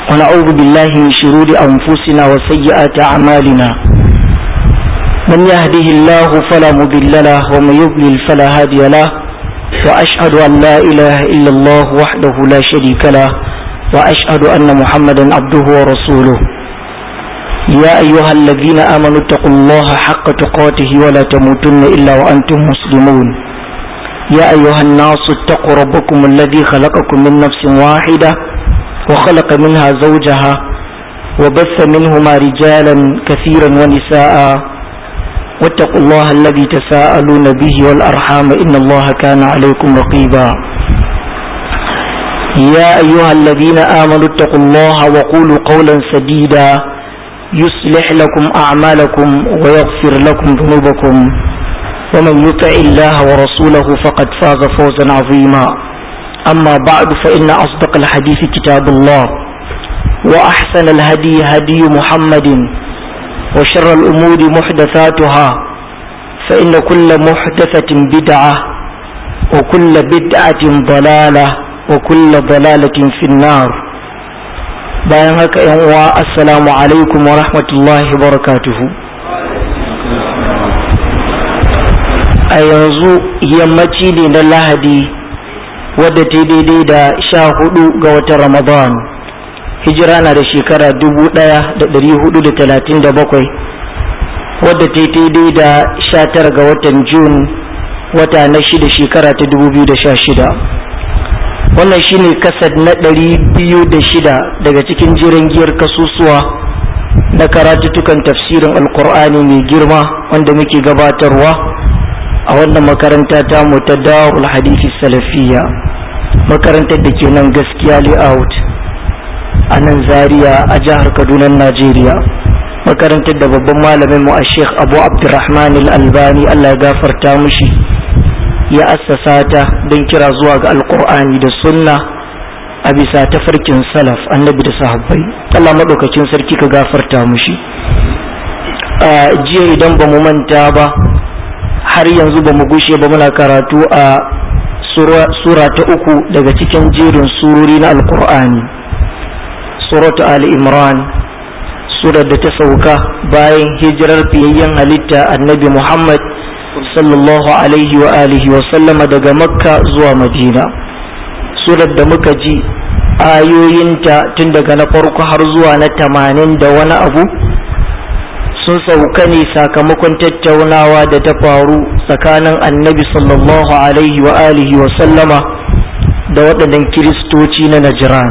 ونعوذ بالله من شرور أنفسنا وسيئات أعمالنا من يهده الله فلا مضل له ومن يضلل فلا هادي له وأشهد أن لا إله إلا الله وحده لا شريك له وأشهد أن محمدا عبده ورسوله يا أيها الذين آمنوا اتقوا الله حق تقاته ولا تموتن إلا وأنتم مسلمون يا أيها الناس اتقوا ربكم الذي خلقكم من نفس واحدة وخلق منها زوجها وبث منهما رجالا كثيرا ونساء واتقوا الله الذي تساءلون به والأرحام إن الله كان عليكم رقيبا يا أيها الذين آمنوا اتقوا الله وقولوا قولا سديدا يصلح لكم أعمالكم ويغفر لكم ذنوبكم ومن يطع الله ورسوله فقد فاز فوزا عظيما أما بعد فإن أصدق الحديث كتاب الله وأحسن الهدي هدي محمد وشر الأمور محدثاتها فإن كل محدثة بدعة وكل بدعة ضلالة وكل ضلالة في النار bayan haka yan uwa assalamu alaikum wa rahmatullahi barakatuhu a yanzu yammaci ne na lahadi wadda ta daidai da sha hudu ga watan ramadan hijira na da shekara dubu daya da dari hudu da talatin da bakwai wadda ta daidai da sha tara ga watan jun wata na shida shekara ta dubu biyu da sha shida wannan shine kasad na ɗari biyu da shida daga cikin jiran giyar kasusuwa na karatutukan tafsirin alkur'ani mai girma wanda muke gabatarwa a wannan makaranta ta mu ta darul hadisi salafiya makarantar da ke nan gaskiya layout a nan zaria a jihar kaduna najeriya makarantar da babban malamin mu a sheikh abu abdurrahman al-albani allah ya gafarta mushi ya assasa ta don kira zuwa ga alkur'ani da sunna a bisa tafarkin salaf annabi da sahabbai Allah maɗaukakin sarki ka gafarta mushi a jiya idan ba mu manta ba har yanzu ba mu gushe ba muna karatu a sura ta uku daga cikin jerin surori na alkur'ani suratu ali imran surar da ta sauka bayan hijirar fiyayyen halitta annabi muhammad sallallahu alaihi wa alihi wa sallama daga makka zuwa madina surar da muka ji ayoyinta tun daga na farko har zuwa na tamanin da wani abu sun sauka ne sakamakon tattaunawa da ta faru tsakanin annabi sallallahu alaihi wa alihi wa sallama da waɗannan kiristoci na najiran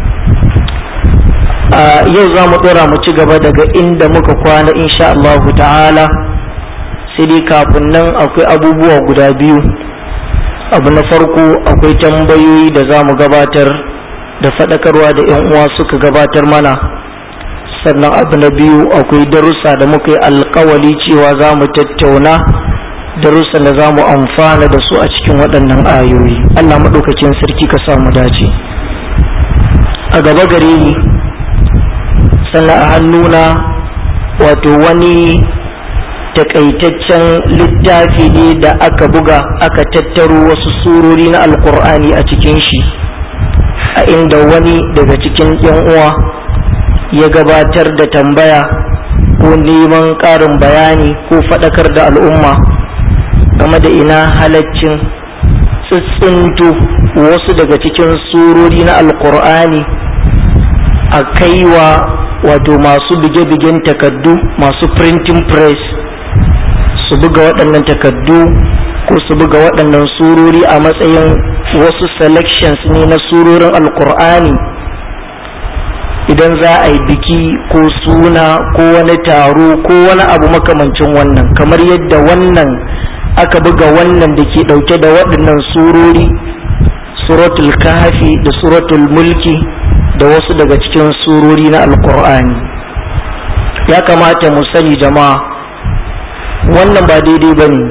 yau za mu ɗora mu ci gaba daga inda muka kwana insha Allahu ta'ala sai dai kafin nan akwai abubuwa guda biyu abu na farko akwai tambayoyi da za mu gabatar da faɗakarwa da 'yan uwa suka gabatar mana sannan abu na biyu akwai darussa da muka yi alkawali cewa za mu tattauna darussan da za mu amfana da su a cikin waɗannan ayoyi allah maɗaukakin sarki ka samu dace a gaba gare ni sannan a hannuna wato wani takaitaccen littafi ne da aka buga aka tattaro wasu surori na alkur'ani a cikin shi a inda wani daga cikin yan uwa ya gabatar da tambaya ko neman ƙarin bayani ko faɗakar da al'umma game da ina halaccin tsitsinto wasu daga cikin surori na alkur'ani a kaiwa wato masu bige-bigen takaddu masu printing press su buga waɗannan takaddu ko su buga waɗannan surori a matsayin wasu selections ne na surorin alkur'ani idan za a yi biki ko suna ko wani taro ko wani abu makamancin wannan kamar yadda wannan aka buga wannan da ke ɗauke da waɗannan surori suratul kahafi da suratul mulki da wasu daga cikin surori na alkur'ani ya kamata mu sani jama'a wannan ba daidai ba ne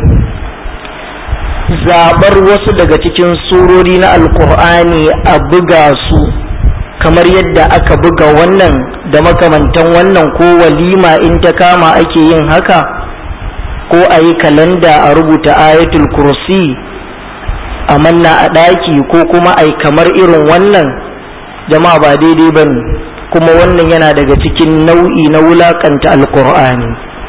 zaɓar wasu daga cikin surori na alkur'ani a buga su kamar yadda aka buga wannan da makamantan wannan ko walima in ta kama ake yin haka ko a yi kalanda a rubuta ayatul kursi a manna a ɗaki ko kuma ai kamar irin wannan jama'a ba daidai ba ne kuma wannan yana daga cikin nau'i na wulakanta alkur'ani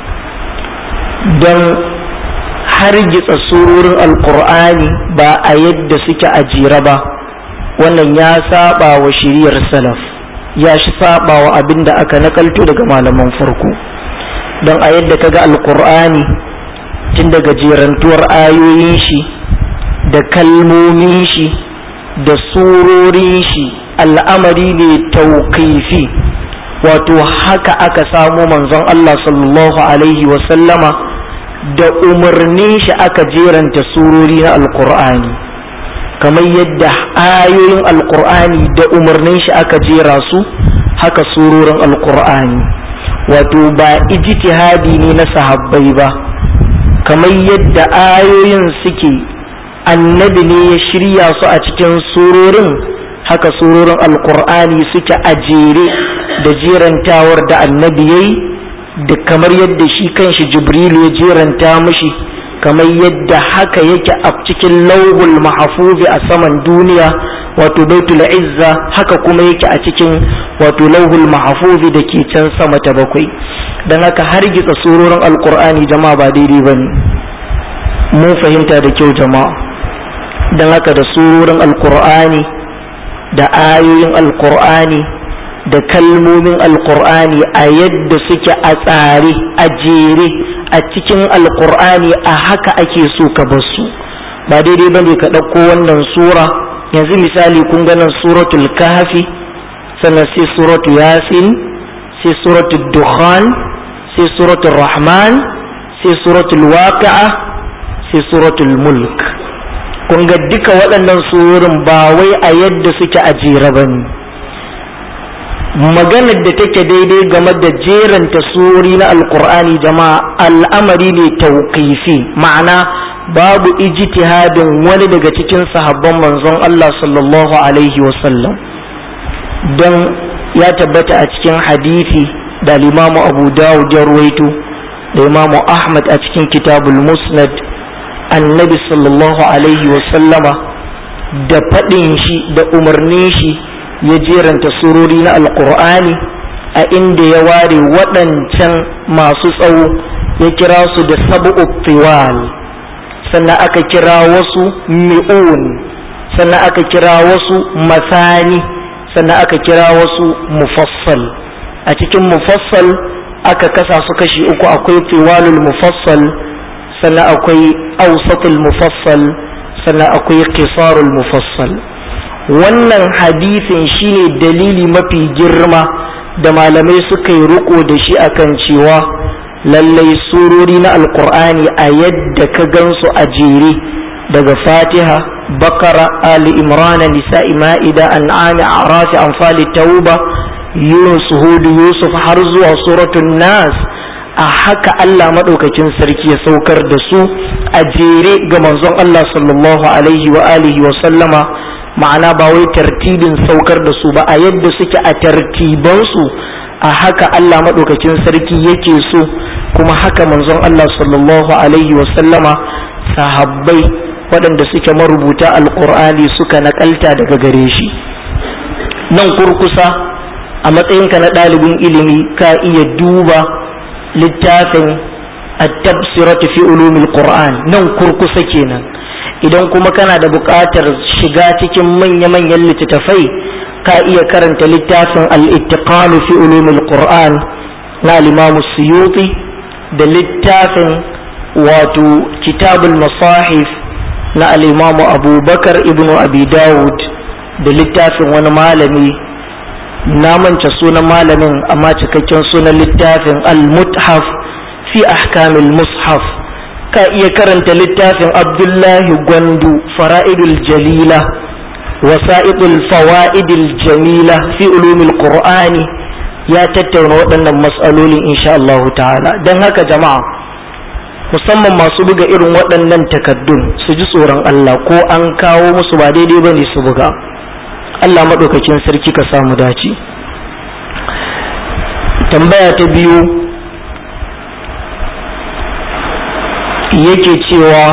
don hargitsa surorin alkur'ani ba a yadda suke a jere ba wannan ya saba wa shiriyar salaf ya shi saba wa abin da aka nakalto daga malaman farko don a yadda kaga alkur'ani tun daga jerantuwar ayoyin shi da kalmomin shi da surorin shi al'amari ne tauƙifi wato haka aka samo manzon Allah sallallahu alaihi wasallama da umarnin shi aka jeranta surori na alkur'ani kamar yadda ayoyin alkur'ani da umarnin shi aka jera su haka surorin alkur'ani wato ba ijtihadi ne na sahabbai ba kamar yadda ayoyin suke annabi ne ya shirya su a cikin surorin haka surorin alkur'ani suke a jere da jerantawar da annabi ya yi da kamar yadda shi kanshi jibrilu ya jeranta mashi kamar yadda haka yake a cikin lauhul mahafuzi a saman duniya wato baitul izza haka kuma yake a cikin wato lauhul mahafuzi da ke can sama ta bakwai don haka har gitsa surorin alkur'ani jama'a ba daidai ba ne mun fahimta da kyau jama'a don haka da surorin alkur'ani da ayoyin alkur'ani da kalmomin alkur'ani a yadda suke a tsare a jere a cikin alkur'ani a haka ake so ka basu ba daidai bane ka ɗauko wannan sura yanzu misali kun ganin suratul kahfi sannan sai suratu yasin sai suratul dukhan sai suratul rahman sai suratul waqi'a sai suratul mulk kun ga duka waɗannan surorin ba wai a yadda suke a jere ba ne maganar da take daidai game da jeranta surori na alkur'ani jama'a al'amari ne tauƙifi ma'ana babu ijtihadin wani daga cikin sahabban manzon Allah sallallahu alaihi wasallam don ya tabbata a cikin hadisi da limamu abu dawud ya ruwaito da imamu ahmad a cikin kitabul musnad annabi sallallahu alaihi wasallama da faɗin shi da umarnin shi ya jeranta surori na alkur'ani a inda ya ware waɗancan masu tsawo ya kira su da sabu'u tiwal sannan aka kira wasu mi'un sannan aka kira wasu masani sannan aka kira wasu mufassal a cikin mufassal aka kasa su kashi uku akwai tiwalul mufassal sannan akwai ausatul mufassal sannan akwai qisarul mufassal wannan hadisin shine dalili mafi girma da malamai suka yi riko da shi akan cewa lallai surori na alkur'ani a yadda ka gansu a jere daga fatiha bakara ali imran nisa'i ma'ida an'ami arafi anfali tauba yunus hudu yusuf har zuwa suratul nas a haka Allah maɗaukakin sarki ya saukar da su a jere ga manzon Allah sallallahu alaihi wa alihi wa sallama ma'ana ba wai tartibin saukar da su ba a yadda suke a tartibansu a haka Allah maɗaukakin sarki yake so kuma haka manzon Allah sallallahu alaihi wa sallama sahabbai waɗanda suke marubuta alƙur'ani suka naƙalta daga gare shi nan kurkusa a matsayinka na ɗalibin ilimi ka iya duba littafin at-tabsiratu fi ulumil qur'an nan kurkusa kenan idan kuma kana da buƙatar shiga cikin manya-manyan littattafai ka iya karanta littafin al-ittiqan fi ulumil qur'an na al-imam suyuti da littafin wato kitabul masahif na al-imam abubakar ibnu abi dawud da littafin wani malami na manta sunan malamin amma cikakken sunan littafin al-muthaf fi ahkamil mushaf ka iya karanta littafin abdullahi gwandu fara'idul jalila wasa'idul fawa'idul jamila fi ulumil qur'ani ya tattauna waɗannan matsalolin insha Allah ta'ala don haka jama'a musamman masu buga irin waɗannan takaddun su ji tsoron Allah ko an kawo musu ba daidai bane su buga Allah maɗaukakin sarki ka samu dace tambaya ta biyu yake cewa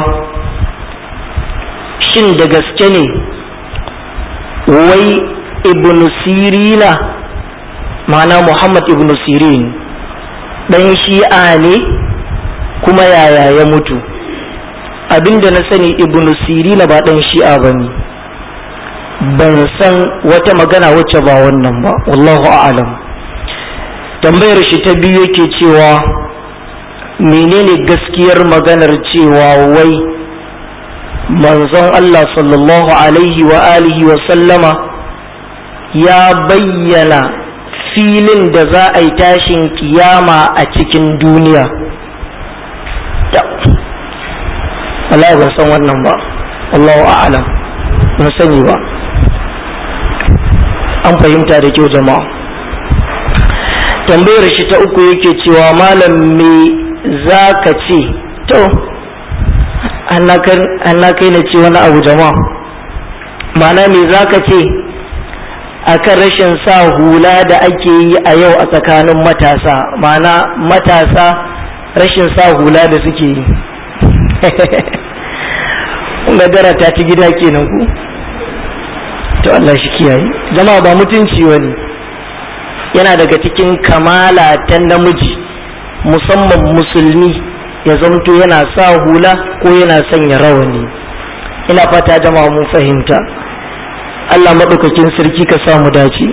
shin da gaske ne wai ibn sirina ma'ana muhammad ibn sirin ɗan shi'a ne kuma yaya ya mutu abinda na sani ibn sirina ba ɗan shi'a ba ne ban san wata magana wacce ba wannan ba wallahu a'lam tambayar shi ta biyu yake cewa menene gaskiyar maganar cewa wai manzon Allah sallallahu alaihi wa alihi wa sallama ya bayyana filin da za a yi tashin kiyama a cikin duniya Allah ban san wannan ba Allahu a'lam ban sani ba an fahimta da kyau jama'a tambayar shi ta uku yake cewa malam me za ka ce to Allah kai na ce wani abu jama'a mana me za ka ce akan rashin sa hula da ake yi a yau a tsakanin matasa mana matasa rashin sa hula da suke yi gadara ta ci gida kenan ku to Allah shi kiyaye jama'a ba mutunci wani yana daga cikin kamala ta namiji musamman musulmi ya zamto yana sa hula ko yana sanya rawani ina fata jama'a mun fahimta Allah maɗaukakin sarki ka samu dace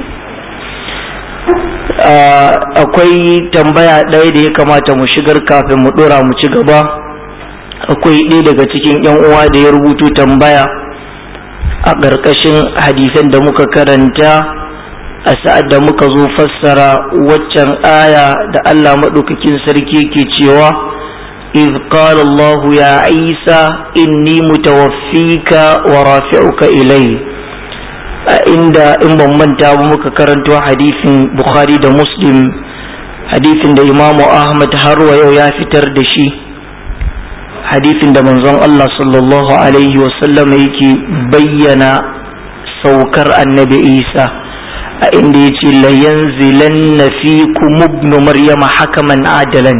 akwai tambaya ɗaya da ya kamata mu shigar kafin mu ɗora mu ci gaba akwai ɗaya daga cikin 'yan uwa da ya rubuto tambaya a ƙarƙashin hadisan da muka karanta a sa'ad da muka zo fassara waccan aya da Allah maɗaukakin sarki ke cewa إذ قال الله يا عيسى إني متوفيك ورافعك إلي عند إن من تاب مكرنت حديث بخاري دا مسلم حديث دا إمام أحمد هروا يو يا فتر دشي حديث دا منظم الله صلى الله عليه وسلم يكي بينا سوكر النبي عيسى عند يتي لينزلن فيكم ابن مريم حكما عادلا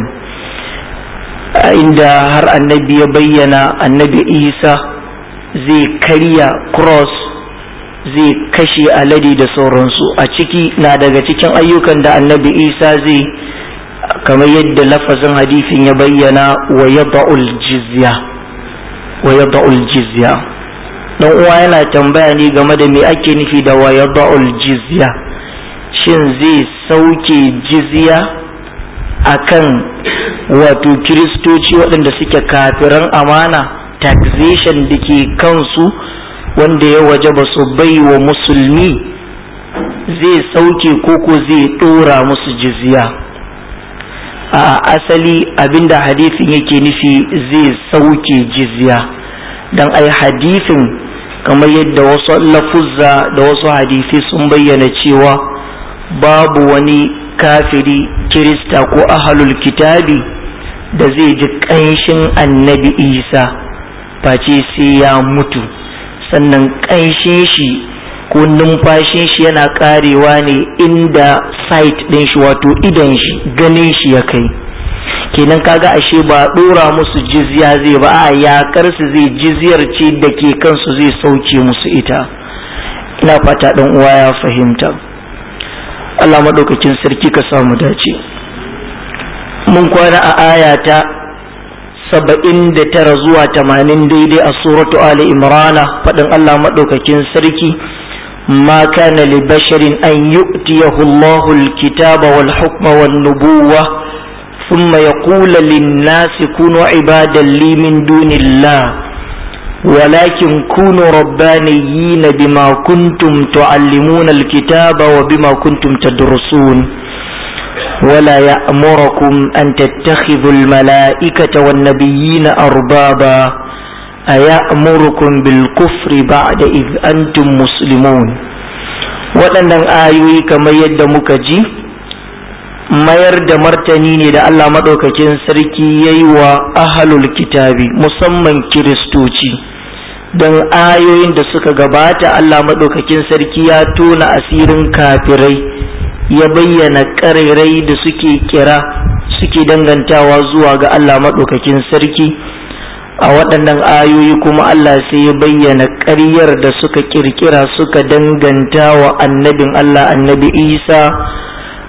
inda har annabi ya bayyana annabi isa zai karya cross zai kashe alade da sauransu a ciki na daga cikin ayyukan da annabi isa zai kamar yadda lafazin hadisin ya bayyana wa yada'ul jizya wa yada'ul jizya dan uwa yana tambaya ne game da me ake nufi da wa yada'ul jizya shin zai sauke jizya akan wato kiristoci waɗanda suke kafiran amana taxation da ke kansu wanda ya waje ba su bai wa musulmi zai sauke koko zai ɗora musu jizya a asali abinda hadithin yake nufi zai sauke jizya don ai hadithin kamar yadda wasu lafuzza da wasu hadithi sun bayyana cewa babu wani kafiri kirista ko ahalul kitabi da zai ji ƙanshin annabi isa face sai ya mutu sannan ƙanshin shi ko numfashin shi yana ƙarewa ne inda site ɗin shi wato idan shi ganin shi ya kai kenan kaga ashe ba ɗora musu jizya zai ba a yakar su zai jizyar ce da ke kansu zai sauke musu ita ina fata ɗan uwa ya fahimta Allah maɗaukakin sarki ka samu dace mun kwana a aya ta saba'in da tara zuwa tamanin daidai a suratu Ali Imrana faɗin Allah maɗaukakin sarki ma kana li basharin an yu'tiyahu Allahu al-kitaba wal hukma wan nubuwa thumma yaqulu lin-nasi kunu ibadan li min dunillah ولكن كونوا ربانيين بما كنتم تعلمون الكتاب وبما كنتم تدرسون ولا يأمركم أن تتخذوا الملائكة والنبيين أربابا أيأمركم بالكفر بعد إذ أنتم مسلمون waɗannan ayoyi kamar yadda muka ji mayar da martani ne da Allah maɗaukakin sarki ya yi wa ahalul kitabi musamman kiristoci don ayoyin da suka gabata Allah maɗaukakin sarki ya tona asirin kafirai ya bayyana ƙarairai da suke kira suke dangantawa zuwa ga Allah maɗaukakin sarki a waɗannan ayoyi kuma Allah sai ya bayyana ƙaryar da suka ƙirƙira suka danganta wa annabin Allah annabi Isa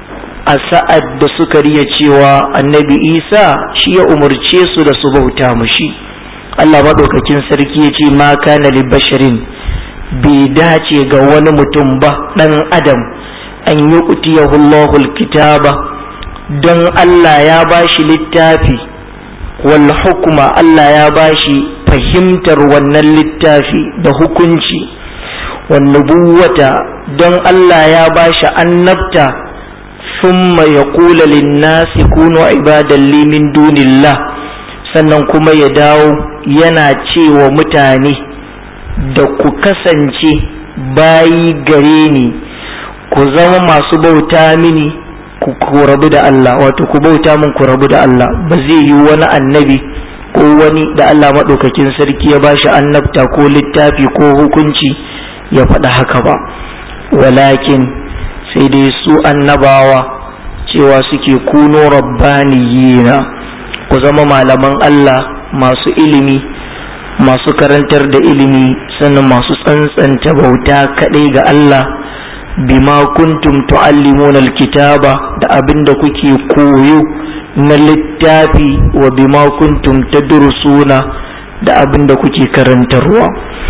a sa'ad da suka riya cewa annabi isa shi ya umarce su da su bauta mushi Allah maɗaukakin sarki ya ce ma kana li basharin bai dace ga wani mutum ba ɗan adam an yi utiyahu Allahul kitaba don Allah ya bashi littafi wal hukuma Allah ya bashi fahimtar wannan littafi da hukunci wan nubuwata don Allah ya bashi annabta thumma yaqulu lin-nasi kunu ibadan li min dunillah sannan kuma ya dawo yana cewa mutane da ku kasance bayi gare ni ku zama masu bauta mini ku rabu da Allah wato ku bauta min ku rabu da Allah ba zai yi wani annabi ko wani da Allah maɗaukakin sarki ya bashi annabta ko littafi ko hukunci ya faɗa haka ba walakin sai dai su annabawa cewa suke kuno rabbaniyina ku zama malaman Allah masu ilimi masu karantar da ilimi sannan masu tsantsanta bauta kaɗai ga Allah bima kuntum tu'allimuna alkitaba da abinda kuke koyo na littafi wa bima kuntum tadrusuna da abinda kuke karantarwa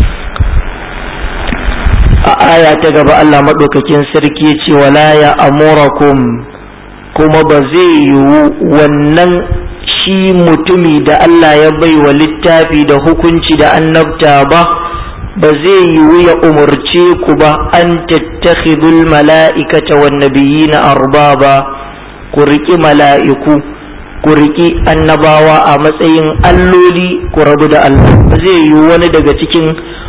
a aya ta gaba Allah maɗaukakin sarki ya ce wala ya amurakum kuma ba zai yiwu wannan shi mutumi da Allah ya bai wa littafi da hukunci da annabta ba ba zai yiwu ya umarce ku ba an tattakhidul mala'ikata wan nabiyina arbaba ku riƙi mala'iku ku riƙi annabawa a matsayin alloli ku rabu da Allah ba zai yiwu wani daga cikin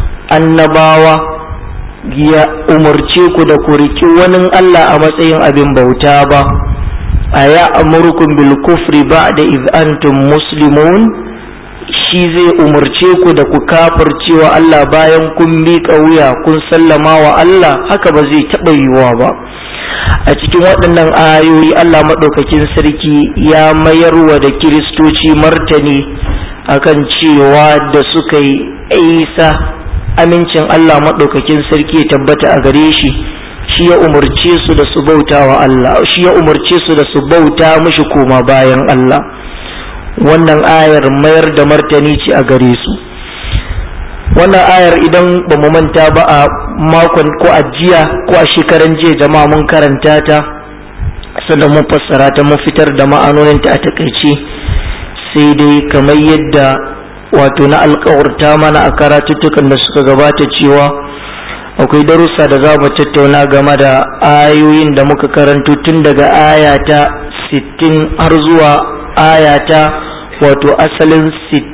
annabawa ya umarce ku da ku riƙi wani Allah a matsayin abin bauta ba a ya amurkum bil kufri ba'da iz antum muslimun shi zai umarce ku da ku kafircewa Allah bayan kun miƙa wuya kun sallama wa Allah haka ba zai taɓa yiwuwa ba a cikin waɗannan ayoyi Allah maɗaukakin sarki ya mayarwa da kiristoci martani akan cewa da suka yi isa amincin Allah maɗaukakin sarki ya tabbata a gare shi shi ya umarce su da su bauta wa Allah shi ya umarce su da su bauta mishi koma bayan Allah wannan ayar mayar da martani ce a gare su wannan ayar idan ba mu manta ba a makon ko a jiya ko a shekaran jiya jama'a mun karanta ta sannan mun fassara ta mun fitar da ma'anoninta a takaice sai dai kamar yadda wato na alkawarta mana a karatuttukan da suka gabata cewa akwai darussa da za mu tattauna game da ayoyin da muka karanto tun daga ayata 60 har zuwa ayata wato asalin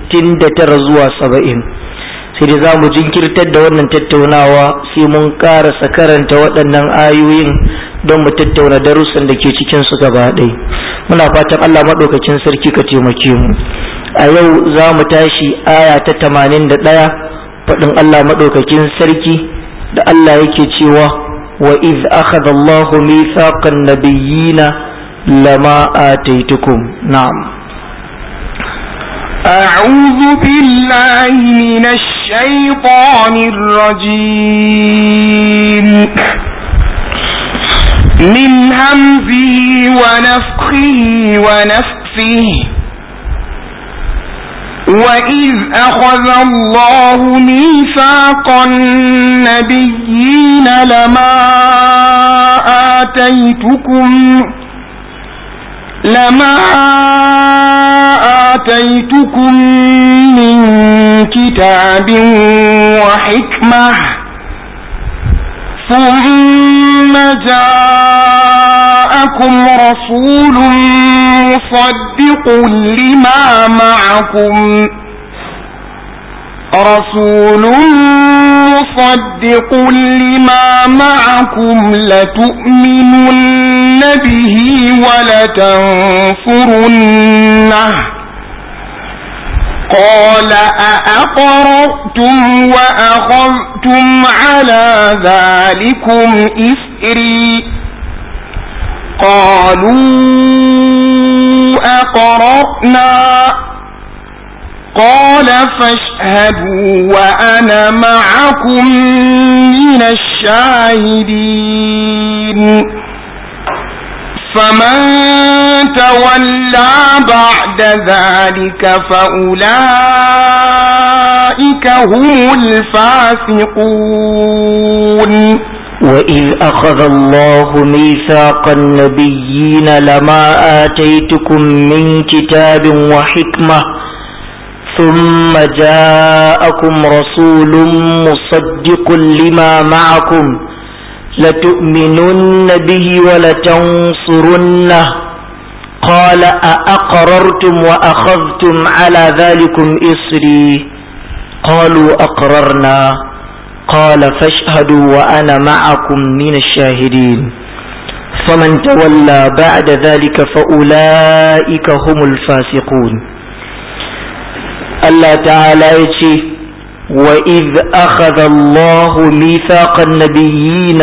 69 zuwa 70 sai dai za mu jinkirtar da wannan tattaunawa sai mun karasa karanta waɗannan ayoyin don mu tattauna darussan da ke cikin su gaba ɗaya muna fatan allah maɗaukakin sarki ka taimake mu a yau za mu tashi aya ta 81 faɗin allah maɗaukakin sarki da Allah yake cewa wa iz akhadha Allahu mithaqan nabiyyina lama ataitukum na'am أعوذ بالله من الشيطان الرجيم من همزه ونفخه ونفثه وإذ أخذ الله ميثاق النبيين لما آتيتكم لما آتيتكم من كتاب وحكمة ثم جاءكم رسول مصدق لما معكم رسول مصدق لما معكم لتؤمنن به ولتنصرنه قال أأقرأتم وأخذتم على ذلكم إسري قالوا أقرأنا قال فاشهدوا وأنا معكم من الشاهدين فمن تولى بعد ذلك فأولئك هم الفاسقون وإذ أخذ الله ميثاق النبيين لما آتيتكم من كتاب وحكمة ثم جاءكم رسول مصدق لما معكم لتؤمنن به ولتنصرنه قال أأقررتم وأخذتم على ذلكم إصري قالوا أقررنا قال فاشهدوا وأنا معكم من الشاهدين فمن تولى بعد ذلك فأولئك هم الفاسقون الله تعالى يتي وإذ أخذ الله ميثاق النبيين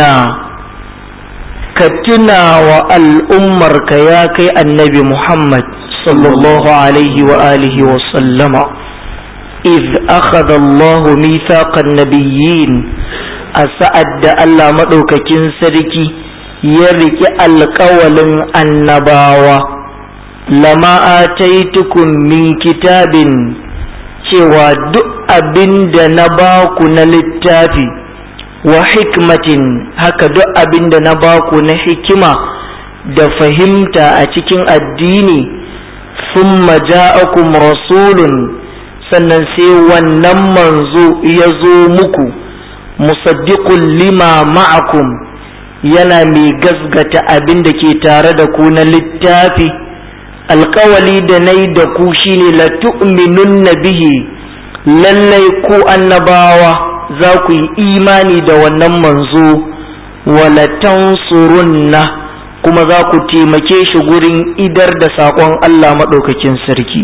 كتنا والأمر كياك النبي محمد صلى الله عليه وآله وسلم إذ أخذ الله ميثاق النبيين أسعد الله مدوك كنسركي يرك القول النباوة لما آتيتكم من كتاب cewa duk abin da na baku na littafi wa hikmatin haka duk abin da na baku na hikima da fahimta a cikin addini thumma ja'akum rasulun sannan sai wannan manzo ya zo muku musaddiqun lima ma'akum yana mai gasgata abin da ke tare da ku na littafi alkawali da na yi da ku shine la tu'minunna bihi lallai ku annabawa za ku yi imani da wannan manzo wala tansurunna kuma za ku taimake shi gurin idar da saƙon Allah maɗaukakin sarki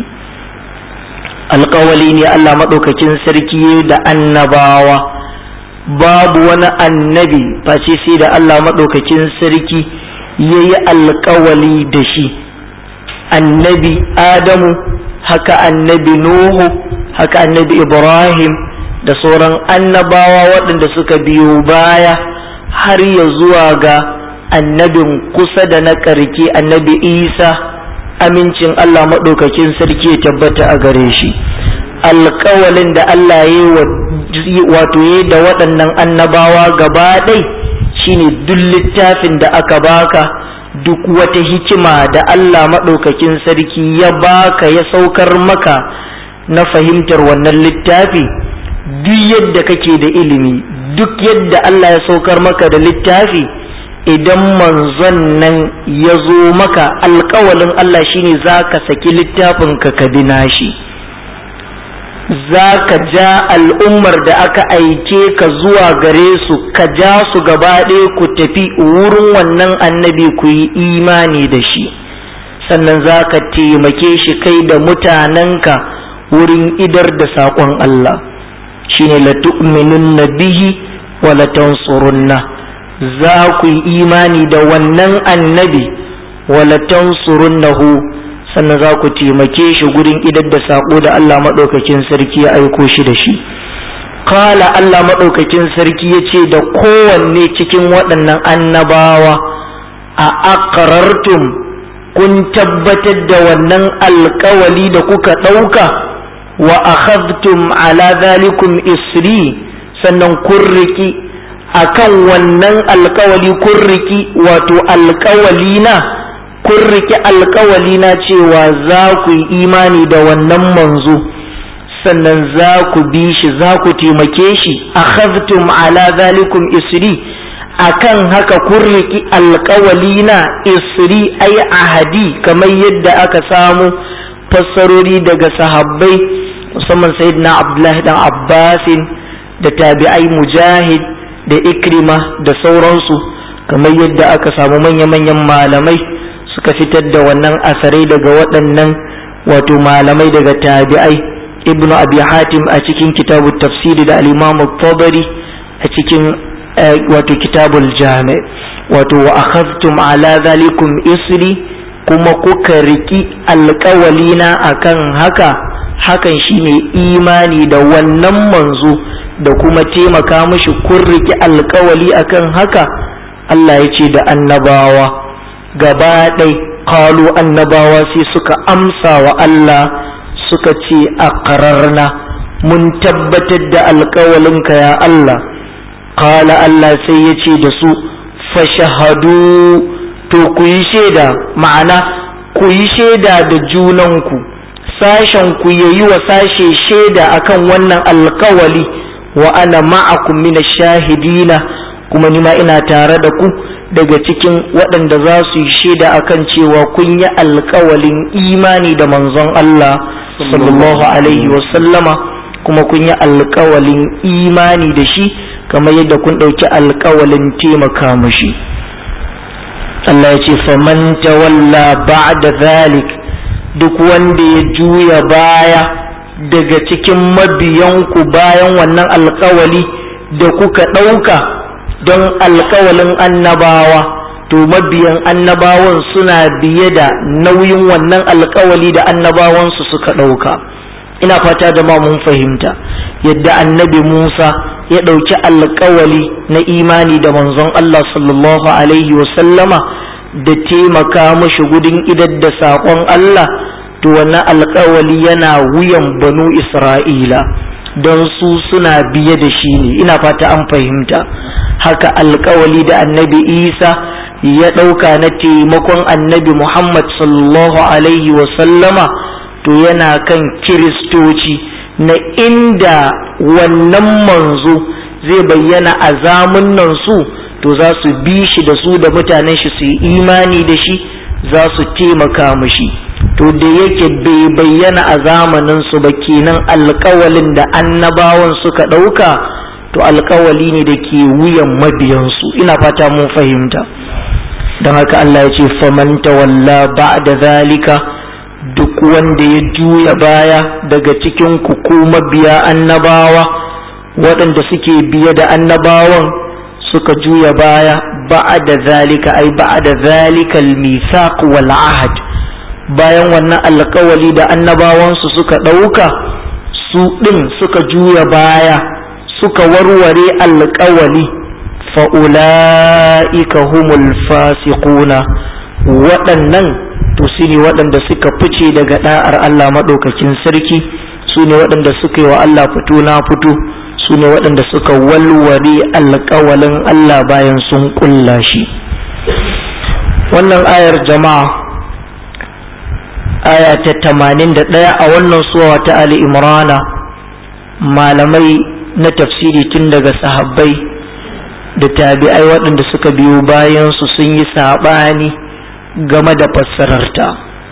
alkawali ne Allah maɗaukakin sarki da annabawa babu wani annabi face sai da Allah maɗaukakin sarki ya yi alkawali da shi annabi adamu haka annabi nuhu haka annabi ibrahim da sauran annabawa waɗanda suka biyo baya har ya zuwa ga annabin kusa da na ƙarke annabi isa amincin allah maɗaukakin sarki ya tabbata a gare shi alƙawalin da allah ya wato ya da waɗannan annabawa gaba ɗai shine duk littafin da aka baka duk wata hikima da Allah maɗaukakin sarki ya baka ya saukar maka na fahimtar wannan littafi duk yadda kake da ilimi duk yadda Allah ya saukar maka da littafi idan manzon nan ya zo maka alkawalin Allah shine za ka saki littafin ka ka bi nashi za ka ja al'ummar da aka aike ka zuwa gare su ka ja su gaba ɗaya ku tafi wurin wannan annabi ku yi imani da shi sannan za ka taimake shi kai da mutanenka wurin idar da saƙon Allah shine la tu'minunna bihi wa la tansurunna za ku yi imani da wannan annabi wa la tansurunnahu sannan za ku taimake shi gurin idar da saƙo da Allah maɗaukakin sarki ya aiko shi da shi kala Allah maɗaukakin sarki ya ce da kowanne cikin waɗannan annabawa a aqrartum kun tabbatar da wannan alkawali da kuka ɗauka wa akhadtum ala zalikum isri sannan kun riki akan wannan alkawali kun riki wato alkawali na kun riki alkawali na cewa za ku yi imani da wannan manzo sannan za ku bi shi za ku taimake shi akhadtum ala zalikum isri akan haka kun riki alkawali na isri ai ahadi kamar yadda aka samu fassarori daga sahabbai musamman sayyidina abdullahi dan abbasin da tabi'ai mujahid da ikrima da sauransu kamar yadda aka samu manya-manyan malamai suka fitar da wannan asarai daga waɗannan wato malamai daga tabi'ai ibnu abi hatim a cikin kitabul tafsiri da al-imam tabari a cikin wato kitabul jami wato wa akhadtum ala zalikum isri kuma kuka riki alƙawalina akan haka hakan shine imani da wannan manzo da kuma taimaka mishi kun riki alƙawali akan haka Allah ya ce da annabawa gaba ɗai kalu annabawa sai suka amsa wa Allah suka ce a ƙararna mun tabbatar da alƙawalinka ya Allah kala Allah sai ya ce da su fashahadu to ku yi shaida ma'ana ku yi shaida da junanku sashen ku yayi wa sashe shaida akan wannan alkawali wa ana ma'akum min shahidina kuma nima ina tare da ku daga cikin waɗanda za su yi shaida akan cewa kun yi alkawalin imani da manzon Allah sallallahu alaihi wa sallama kuma kun yi alkawalin imani da shi kamar yadda kun ɗauki alkawalin taimaka mashi Allah ya ce faman tawalla ba'da zalik duk wanda ya juya baya daga cikin mabiyanku bayan wannan alkawali da kuka ɗauka don alkawalin annabawa to mabiyan annabawan suna biye da nauyin wannan alkawali da annabawansu suka ɗauka ina fata da ma mun fahimta yadda annabi musa ya ɗauki alkawali na imani da manzon allah sallallahu alaihi wasallama da taimaka mashi gudun idar da saƙon allah to wannan alkawali yana wuyan banu isra'ila don su suna biye da shi ne ina fata an fahimta haka alkawali da annabi isa ya ɗauka na taimakon annabi muhammad sallallahu alaihi wasallama to yana kan kiristoci na inda wannan manzo zai bayyana a zamunan su to za su bi shi da su da mutanen shi su yi imani da shi za su taimaka mashi to da yake bai bayyana a zamanin su ba kenan alkawalin da annabawan suka ɗauka to alkawali ne da ke wuyan mabiyansu ina fata mun fahimta don haka Allah ya ce faman tawalla ba'da zalika duk wanda ya juya baya daga cikin ku ko mabiya annabawa waɗanda suke biye da annabawan suka juya baya ba'da zalika ai ba'da zalika al-mithaq wal ahd bayan wannan alkawali da annabawansu suka ɗauka su ɗin suka juya baya suka warware alkawali fa'ula'ika humul fasiquna waɗannan to su ne waɗanda suka fice daga ɗa'ar Allah maɗaukakin sarki su ne waɗanda suka yi wa Allah fito na fito su ne waɗanda suka walware alkawalin Allah bayan sun ƙulla shi wannan ayar jama'a aya ta tamanin da ɗaya a wannan suwa ta Ali Imrana malamai na tafsiri tun daga sahabbai da tabi'ai waɗanda suka biyo bayansu sun yi saɓani game da fassararta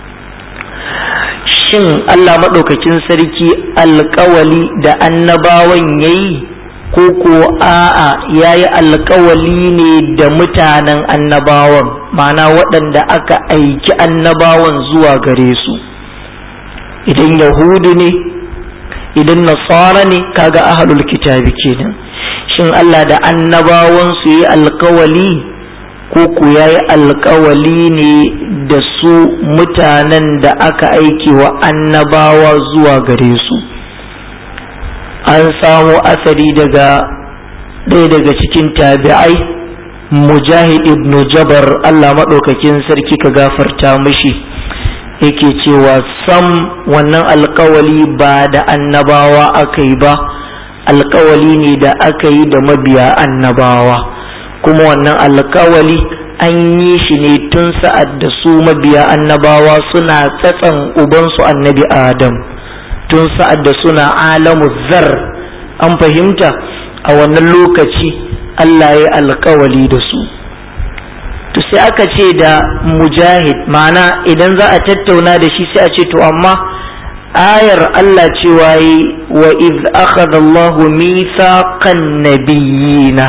shin Allah maɗaukakin sarki alkawali da annabawan ya yi ko ko a'a ya yi alkawali ne da mutanen annabawan ma'ana waɗanda aka aiki annabawan zuwa gare su idan yahudu ne idan nasara ne kaga ahlul kitabi kenan shin Allah da annabawan su yi alkawali ko ku ya yi alkawali ne da su mutanen da aka aiki wa annabawa zuwa gare su an samo asari daga ɗaya daga cikin tabi'ai mujahid ibn jabar Allah maɗaukakin sarki ka gafarta mishi yake cewa sam wannan alkawali ba da annabawa aka yi ba alkawali ne da aka yi da mabiya annabawa kuma wannan alkawali an yi shi ne tun sa'ad da su mabiya annabawa suna tsatsan ubansu annabi adam tun sa'ad da suna alamu zar an fahimta a wannan lokaci Allah ya alkawali da su to sai aka ce da mujahid ma'ana idan za a tattauna da shi sai a ce to amma ayar Allah cewa yi wa iz akhadha Allahu mithaqan nabiyina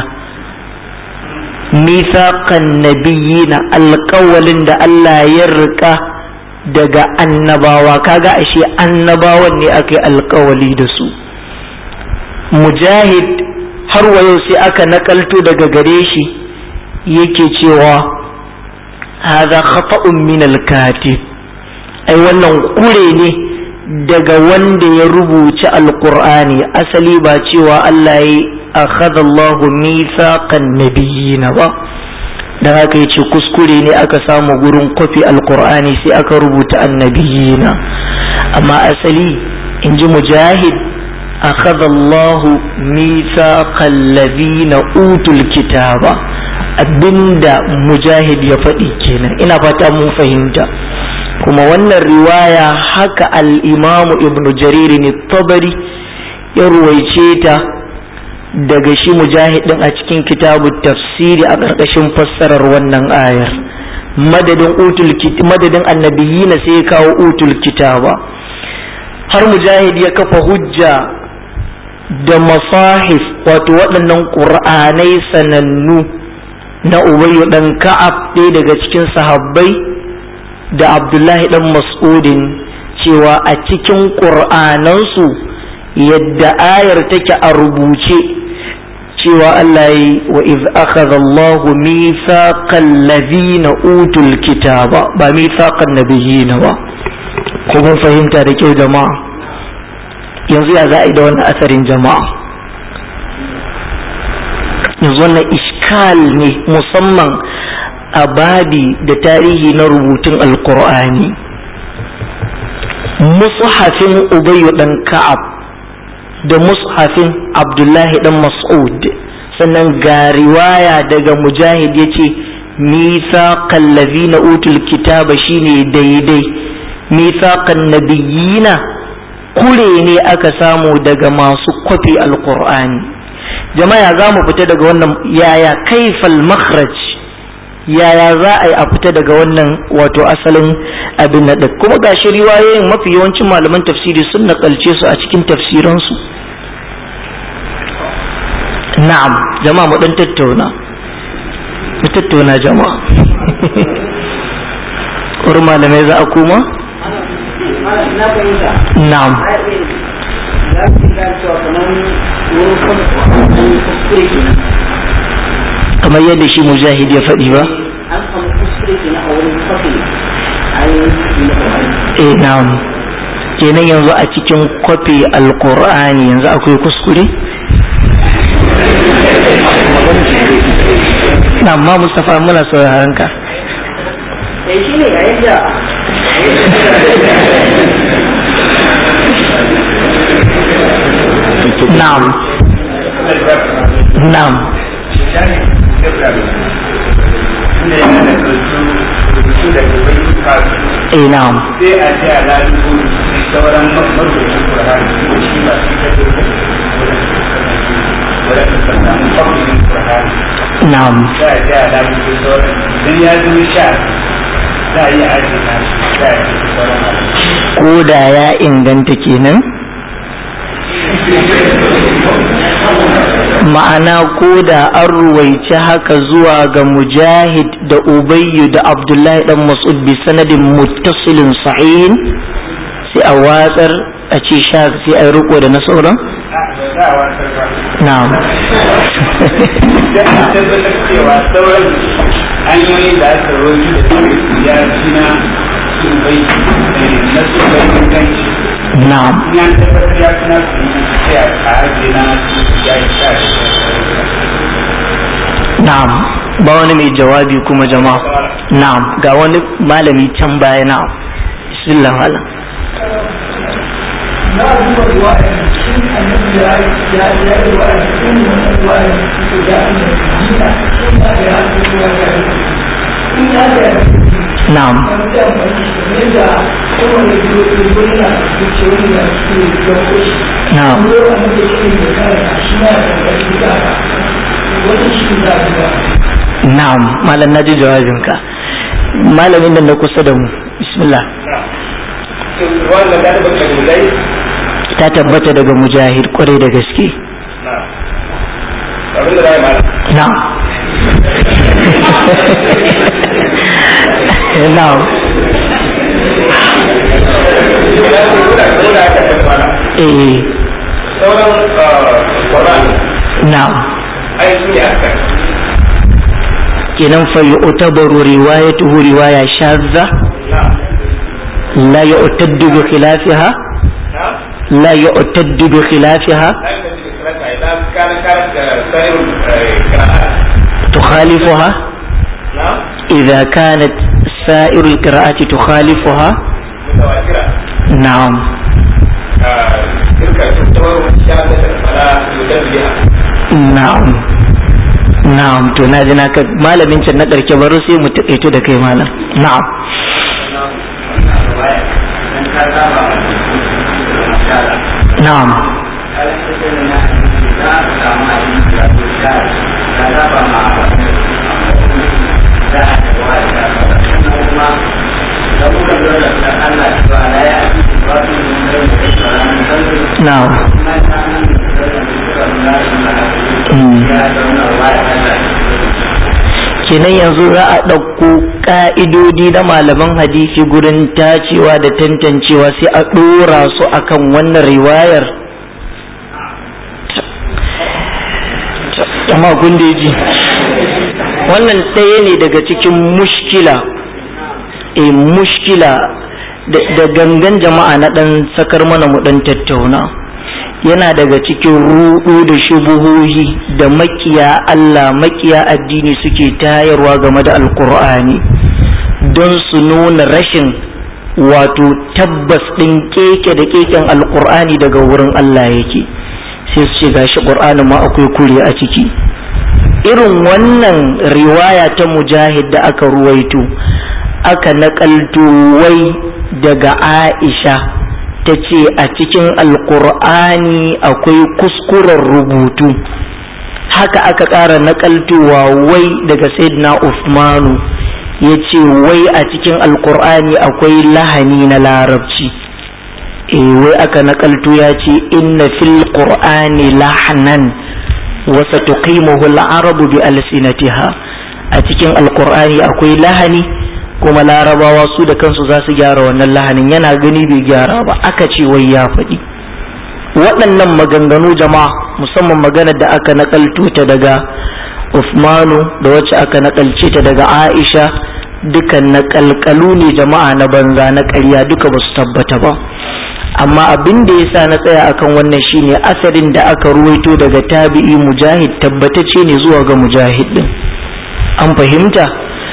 mithaqan nabiyina alƙawalin da Allah ya rika daga annabawa kaga ashe annabawan ne aka yi alƙawali da su mujahid har wa yau sai aka nakalto daga gare shi yake cewa hadha khata'un min al-katib ai wannan kure ne daga wanda ya rubuci alqur'ani asali ba cewa Allah ya akhadha Allahu mithaqan nabiyina ba da haka ya ce kuskure ne aka samu gurin kwafi alkur'ani sai aka rubuta annabiyina amma asali in ji mujahid akhadha Allahu mithaqal ladina utul kitaba abinda mujahid ya faɗi kenan ina fata mun fahimta kuma wannan riwaya haka al-imamu ibn jarir ne tabari ya ruwaice ta daga shi mujahid din a cikin kitabu tafsiri a ƙarƙashin fassarar wannan ayar madadin utul madadin annabiyina sai ya kawo utul kitaba har mujahid ya kafa hujja da masahif wato waɗannan ƙur'anai sanannu na ubayyu ɗan ka'ab ɗaya daga cikin sahabbai da abdullahi ɗan mas'udin cewa a cikin ƙur'anansu yadda ayar take a rubuce cewa Allah yi wa iz akhadha Allahu mithaqal ladhina utul kitaba ba mithaqan nabiyina ba ko mun fahimta da kyau jama'a yanzu ya za a yi da wannan asarin jama'a yanzu wannan iskal ne musamman a babi da tarihi na rubutun alkur'ani mushafin ubayyu dan ka'ab da mushafin abdullahi dan mas'ud sannan ga riwaya daga mujahid ya ce mithaqal ladhina utul kitaba shine daidai mithaqan nabiyina kure ne aka samu daga masu kwafi alkur'ani jama'a za mu fita daga wannan yaya kaifal makhraj yaya za a yi a fita daga wannan wato asalin abin na kuma ga shi riwayoyin mafi yawancin malaman tafsiri sun nakalce su a cikin tafsiransu na'am jama'a mu dan tattauna mu tattauna jama'a wurin malamai za a koma na'am kamar yadda shi mujahid ya faɗi ba eh na'am kenan yanzu a cikin kwafi alkur'ani yanzu akwai kuskure na amma mustapha muna sauraron ka na'am na'am eh na'am sai a ce a lalubu sauran marubutan Qur'ani ko shi ba shi kake wadanda suka samu kwafin Qur'ani na'am sai a ce a lalubu sauran idan ya zo sha za a yi aji na sai a ce sauran ko da ya inganta kenan ma'ana ko da an ruwaici haka zuwa ga mujahid da ubayyu da abdullahi dan mas'ud bi sanadin muttasilin sahihin sai a watsar a ce sha sai a riko da na sauran za a wasar ba na'am da an tabbatar cewa sauran hanyoyin da aka roki da su ya fi na su bai na su bai inganci na'am in an tabbatar ya fi na su sai a ajiye na ya yi sha na'am ba wani mai jawabi kuma jama'a na'am ga wani malami can baya na'am bismillah malam na duba ruwaya cikin annabi ya ya ya yi ruwaya cikin wannan ruwaya da ya yi jina in ya da ya yi ruwaya in ya da ya yi na'am an da amfani ne da kowane biyo da wani na da ke wani na ke da koshi na'am ko annabi ya yi da kare shi na da ƙarfi da wani shi da da na'am malam naji jawabinka malamin nan na kusa da mu bismillah wanda ta tabbata da dai ta tabbata daga mujahid kwarai da gaske na abin da zai mala na'am na'am ina ce kuna kuna aka tabbata eh sauran Qur'an na'am ai su ne aka kenan fa yu'tabaru riwayatuhu riwaya shadza na la yu'taddu bi khilafiha na la yu'taddu bi khilafiha ai da shi kirata idan kana kana da sanin qira'at tukhalifuha idza kanat sa'irul qira'ati tukhalifuha mutawatira na'am tilka tuttawaru shahadatul fala mutabbiha na'am na'am to na ji naka malamin can na ƙarshe baro sai mu taƙaito da kai malam na'am na'am na'am Mm. kenan yanzu za a ɗauko ƙa'idodi na malaman hadisi gurin tacewa da tantancewa sai a ɗora su akan wannan riwayar amma kun da ji wannan ɗaya ne daga cikin mushkila e mushkila da gangan jama'a na ɗan sakar mana mu ɗan tattauna yana daga cikin rudu da shubuhohi da makiya Allah makiya addini suke tayarwa game da alkur'ani don su nuna rashin wato tabbas ɗin keke da keken alkur'ani daga wurin Allah yake sai su ce gashi ƙur'ani ma akwai kure a ciki irin wannan riwaya ta mujahid da aka ruwaito aka naƙalto wai daga aisha ta ce a cikin alkur'ani akwai kuskuren rubutu haka aka ƙara naƙaltowa wai daga sayyidina Uthmanu ya ce wai a cikin alkur'ani akwai lahani na larabci e wai aka naƙalto ya ce inna fil qur'ani lahnan wa satuqimuhu al-arabu bi alsinatiha a cikin alkur'ani akwai lahani kuma larabawa su da kansu za su gyara wannan lahanin yana gani bai gyara ba aka ce wai ya faɗi waɗannan maganganu jama'a musamman maganar da aka nakalto ta daga Uthmanu da wacce aka nakalce ta daga Aisha dukan nakalkalu ne jama'a na banza na ƙarya duka ba su tabbata ba amma abin da ya sa na tsaya akan wannan shine asarin da aka ruwaito daga tabi'i mujahid tabbatace ne zuwa ga mujahid din an fahimta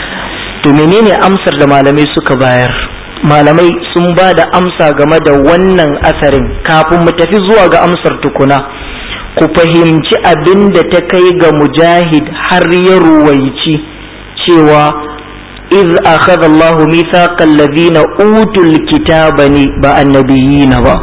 to menene amsar da malamai suka bayar malamai sun ba da amsa game da wannan asarin kafin mu tafi zuwa ga amsar tukuna ku fahimci abin da ta kai ga mujahid har ya ruwaici cewa iz akhadha Allahu mithaqal ladina utul kitaba ne ba annabiyina ba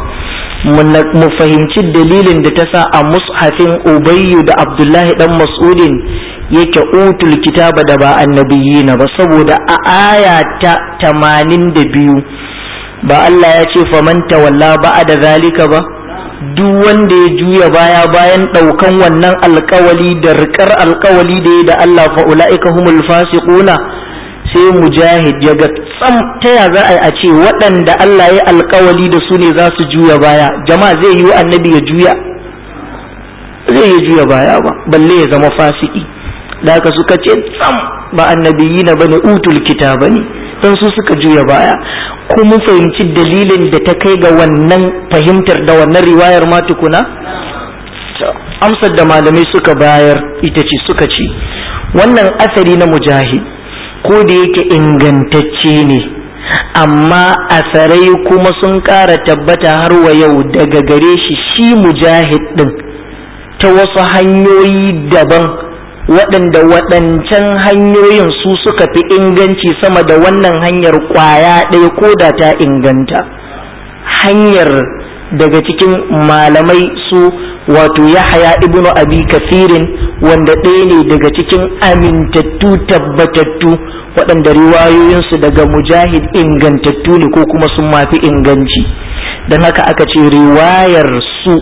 mu fahimci dalilin da ta sa a mushafin ubayyu da abdullahi dan mas'udin yake utul kitaba da ba annabiyina ba saboda a aya ta tamanin da biyu ba Allah ya ce faman tawalla ba da zalika ba duk wanda ya juya baya bayan ɗaukan wannan alkawali da rikar alkawali da ya da Allah fa ula'ika humul fasiquna sai mujahid ya ga tsam ta ya za a ce waɗanda Allah ya alkawali da su ne za su juya baya jama'a zai yi annabi ya juya zai ya juya baya ba balle ya zama fasiki da haka suka ce tsam ba annabiyi na bane utul kitaba ne don su suka juya baya ko mun fahimci dalilin da ta kai ga wannan fahimtar da wannan riwayar ma tukuna amsar da malamai suka bayar ita ce suka ce wannan asari na mujahid ko da yake ingantacce ne amma asarai kuma sun ƙara tabbata har wa yau daga gare shi shi mujahid ɗin ta wasu hanyoyi daban waɗanda waɗancan hanyoyin su suka fi inganci sama da wannan hanyar ƙwaya ɗaya ko da ta inganta hanyar daga cikin malamai su wato yahaya ibnu abi kafirin wanda ɗaya ne daga cikin amintattu tabbatattu waɗanda riwayoyinsu daga mujahid ingantattu ne ko kuma sun mafi inganci don haka aka ce riwayar su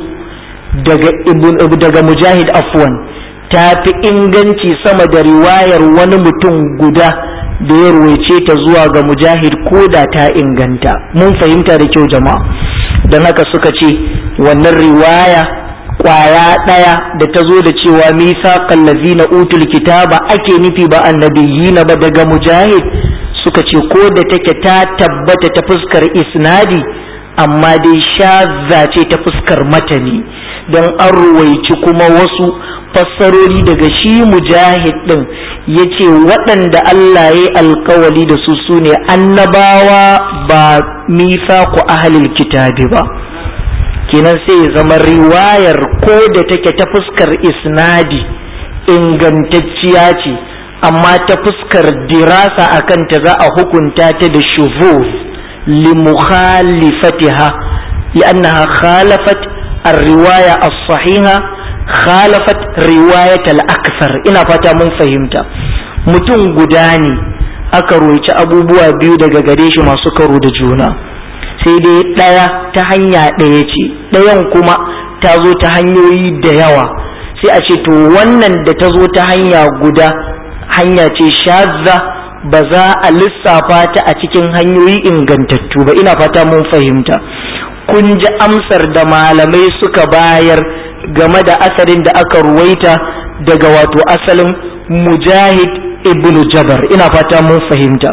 daga mujahid afwan ta fi inganci sama da riwayar wani mutum guda da ya ruwaice ta zuwa ga mujahid ko da ta inganta mun fahimta da kyau jama'a don haka suka ce wannan riwaya kwaya ɗaya da ta zo da cewa misa na utul kitaba ake nufi ba annabiyina ba daga mujahid suka ce ko da take ta tabbata ta fuskar isnadi amma dai shazza ce ta fuskar matani don an ruwaici kuma wasu fassarori daga shi mujahid ɗin ya ce waɗanda Allah ya yi alkawali da su su ne annabawa ba mifa ku ahalil kitabi ba kenan sai ya zama riwayar ko da take ta fuskar isnadi ingantacciya ce amma ta fuskar dirasa a kanta za a hukunta ta da shuvuf limukhalifatiha li'annaha khalafat الرواية الصحيحة خالفت رواية الأكثر ina fata mun fahimta mutum guda ne aka roci abubuwa biyu daga gare shi masu karo da juna sai dai ɗaya ta hanya ɗaya ce ɗayan kuma ta zo ta hanyoyi da yawa sai a ce to wannan da ta zo ta hanya guda hanya ce shazza ba za a lissafa ta a cikin hanyoyi ingantattu ba ina fata mun fahimta kun ji amsar da malamai suka bayar game da asarin da aka ruwaita daga wato asalin mujahid ibn jabar ina fata mun fahimta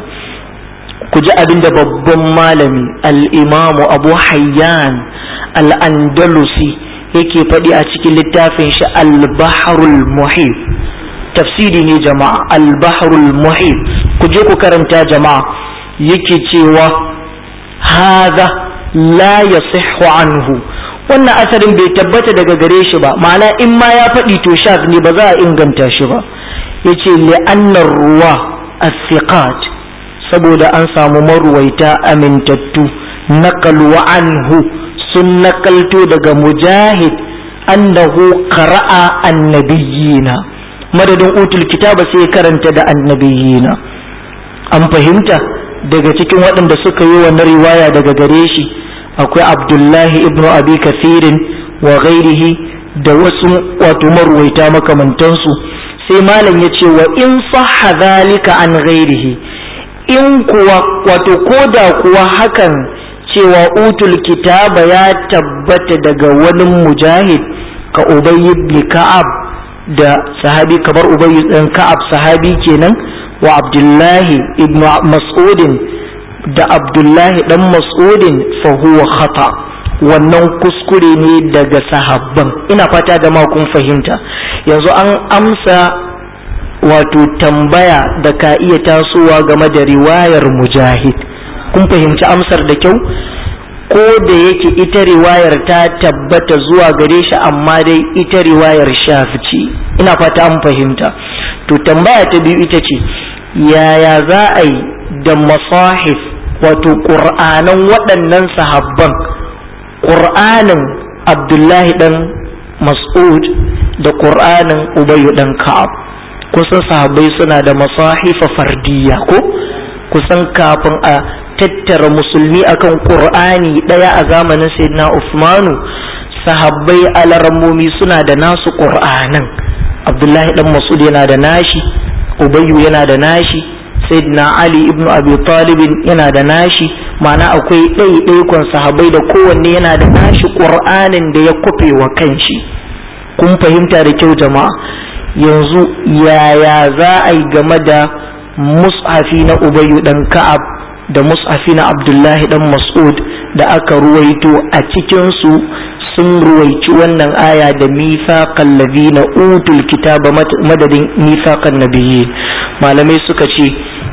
ku ji abin da babban malami al'imamu abu hayyan al'andalusi yake faɗi a cikin littafin shi al-baharul muhib tafsiri ne jama'a al-baharul muhib ku je ku karanta jama'a yake cewa haza la yasihhu anhu wannan asarin bai tabbata daga gare shi ba ma'ana in ma ya faɗi to shaz ne ba za a inganta shi ba yace li'annar ruwa as-siqat saboda an samu maruwaita amintattu naqalu anhu sun nakalto daga mujahid annahu qara'a annabiyina madadin utul kitaba sai karanta da annabiyina an fahimta daga cikin waɗanda suka yi wannan riwaya daga gare shi akwai abdullahi ibnu abi kathirin wa ghairihi da wasu wato maruwaita makamantansu sai malam ya ce wa in sahha zalika an ghairihi in kuwa wato koda kuwa hakan cewa utul kitaba ya tabbata daga wani mujahid ka ubay ibn ka'ab da sahabi kamar ubay ibn ka'ab sahabi kenan wa abdullahi ibn mas'udin da abdullahi dan mas'udin fa huwa khata wannan kuskure ne daga sahabban ina fata da ma kun fahimta yanzu an amsa wato tambaya da ka iya tasowa game da riwayar mujahid kun fahimci amsar da kyau ko da yake ita riwayar ta tabbata zuwa gare shi amma dai ita riwayar shafici ina fata an fahimta to tambaya ta biyu ita ce yaya za a yi da masahif wato ƙur'anan waɗannan sahabban ƙur'anin abdullahi ɗan mas'ud da ƙur'anin ubayu ɗan ka'ab kusan sahabbai suna da masahifa fardiyya ko kusan kafin a tattara musulmi akan ƙur'ani ɗaya a zamanin sayyidina usmanu sahabbai alarammomi suna da nasu ƙur'anan abdullahi ɗan mas'ud yana da nashi ubayu yana da nashi sayyidina ali ibn abi talibin yana da nashi ma'ana akwai ɗaiɗaikon sahabai da kowanne yana da nashi ƙur'anin da ya kufe wa kanshi kun fahimta da kyau jama'a yanzu yaya za a yi game da mus'afi na ubayu dan ka'ab da mus'afi na abdullahi dan mas'ud da aka ruwaito a cikinsu sun ruwaici wannan aya da mithaqal ladina utul kitaba madadin mithaqan nabiyyi malamai suka ce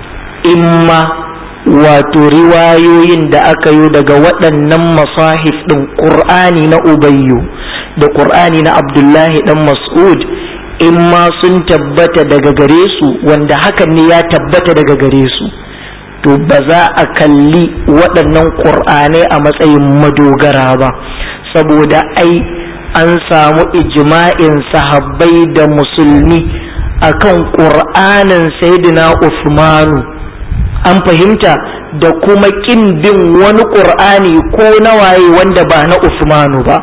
imma wato riwayoyin da aka yi daga waɗannan masahif ɗin ƙur'ani na ubayyu da ƙur'ani na abdullahi ɗan mas'ud imma sun tabbata daga gare su wanda hakan ne ya tabbata daga gare su to ba za a kalli waɗannan ƙur'anai a matsayin madogara ba saboda ai an samu ijma'in sahabbai da musulmi akan ƙur'anin sayyidina Usmanu an fahimta da kuma ƙin bin wani ƙur'ani ko na waye wanda ba na Usmanu ba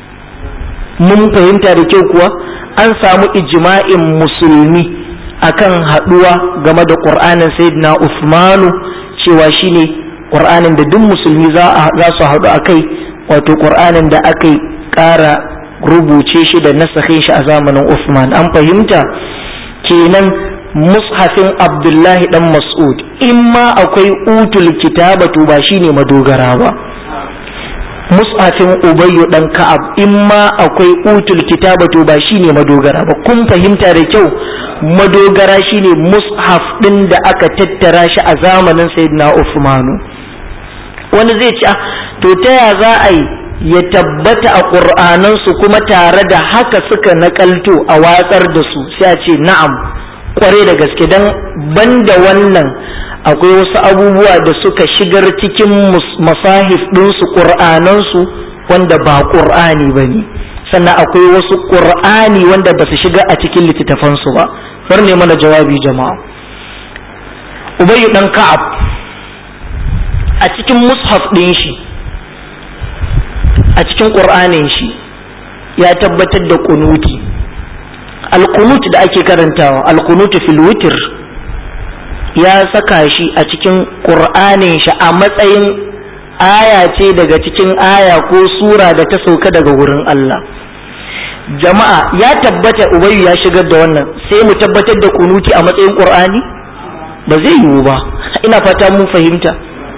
mun fahimta da kyau kuwa an samu ijma'in musulmi akan haɗuwa game da ƙur'anin sayyidina Usmanu cewa shine ƙur'anin da duk musulmi za su haɗu a kai wato ƙur'anin da aka ƙara rubuce shi da nasakhin shi a zamanin Usman an fahimta kenan mushafin Abdullahi dan Mas'ud in ma akwai utul kitaba to ba shine madogara ba mushafin ubayyu dan ka'ab in ma akwai utul kitaba to ba shine madogara ba kun fahimta da kyau madogara shine mushaf din da aka tattara shi a zamanin sayyidina Uthmanu wani zai ce to ta ya za a yi ya tabbata a ƙur'anansu kuma tare da haka suka nakalto a watsar da su sai a ce na'am kware da gaske don banda wannan akwai wasu abubuwa da suka shigar cikin masahif ɗinsu ƙur'anansu wanda ba ƙur'ani ba ne sannan akwai wasu ƙur'ani wanda ba su shiga a cikin littattafansu ba bar ne mana jawabi jama'a ubayyu ɗan ka'ab a cikin mushaf ɗin shi a cikin ƙur'anin shi ya tabbatar da kunuti alkunut da ake karantawa alkunutu fil witr ya saka shi a cikin ƙur'anin shi a matsayin aya ce daga cikin aya ko sura da ta sauka daga wurin Allah jama'a ya tabbata ubayyu ya shigar da wannan sai mu tabbatar da kunuti a matsayin ƙur'ani ba zai yiwu ba ina fata mun fahimta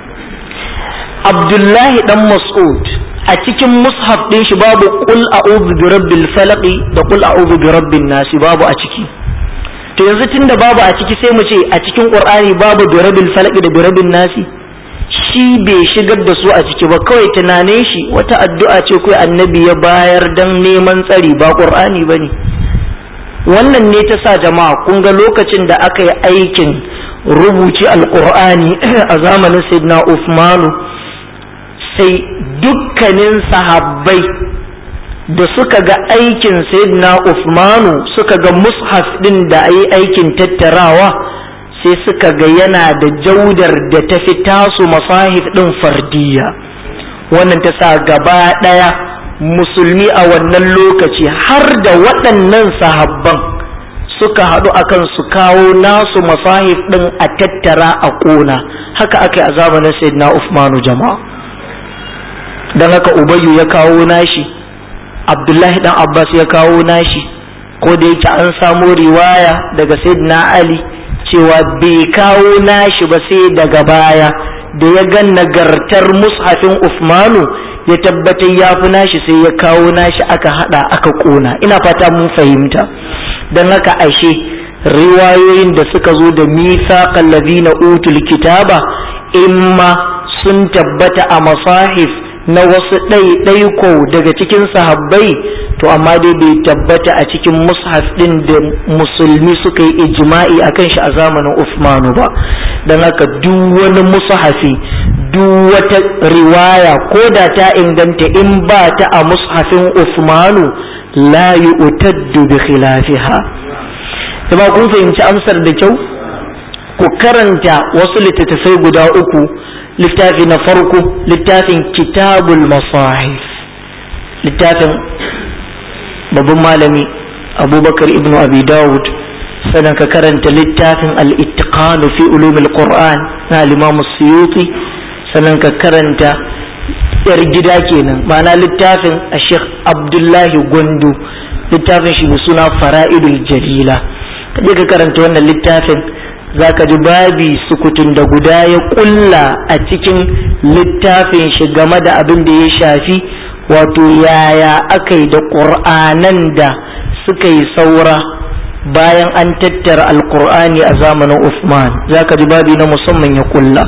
abdullahi dan mas'ud a cikin mushaf din shi babu qul a'udhu bi rabbil falaq da qul a'udhu bi rabbin nas babu a ciki to yanzu tunda babu a ciki sai mu ce a cikin qur'ani babu bi rabbil falaq da bi rabbin nas shi bai shigar da su a ciki ba kawai tunanin shi wata addu'a ce kai annabi ya bayar dan neman tsari ba qur'ani bane wannan ne ta sa jama'a kun ga lokacin da aka yi aikin rubuci alqur'ani a zamanin sayyidina Uthmanu sai dukkanin sahabbai da suka ga aikin sayyidina Uthmanu suka ga mushaf din da ayi aikin tattarawa sai suka ga yana da jaudar da ta fi tasu masahif din fardiya wannan ta sa gaba ɗaya musulmi a wannan lokaci har da waɗannan sahabban suka haɗu akan su kawo nasu masahif din a tattara a ƙona haka aka yi a zamanin sayyidina Uthmanu jama'a don haka ubayyu ya kawo nashi abdullahi dan abbas ya kawo nashi ko da yake an samo riwaya daga sayyidina ali cewa bai kawo nashi ba sai daga baya da ya ga nagartar mushafin usmanu ya tabbatar ya fi nashi sai ya kawo nashi aka hada aka kona ina fata mun fahimta don haka ashe riwayoyin da suka zo da mithaqal ladina utul kitaba imma sun tabbata a masahif na wasu ɗaiɗaiko daga cikin sahabbai to amma dai bai tabbata a cikin mushaf ɗin da musulmi suka yi ijma'i a kan shi a zamanin Uthmanu ba don haka duk wani mushafi duk wata riwaya ko da ta inganta in ba ta a mushafin Uthmanu la yu'taddu bi khilafiha kuma kun fahimci amsar da kyau ku karanta wasu littattafai guda uku littafi na farko littafin kitabul masahif littafin babban malami abubakar ibn abi dawud sannan ka karanta littafin al-ittiqan fi ulumil qur'an na al-imam suyuti sannan ka karanta yar gida kenan ma'ana littafin a sheikh abdullahi gwandu littafin shi mai suna fara'idul jalila kaje ka karanta wannan littafin za ka ji babi sukutun da guda ya kulla a cikin littafin shi game da abin da ya shafi wato yaya aka yi da ƙur'anan da suka yi saura bayan an tattara alƙur'ani a zamanin Uthman za ka ji babi na musamman ya kulla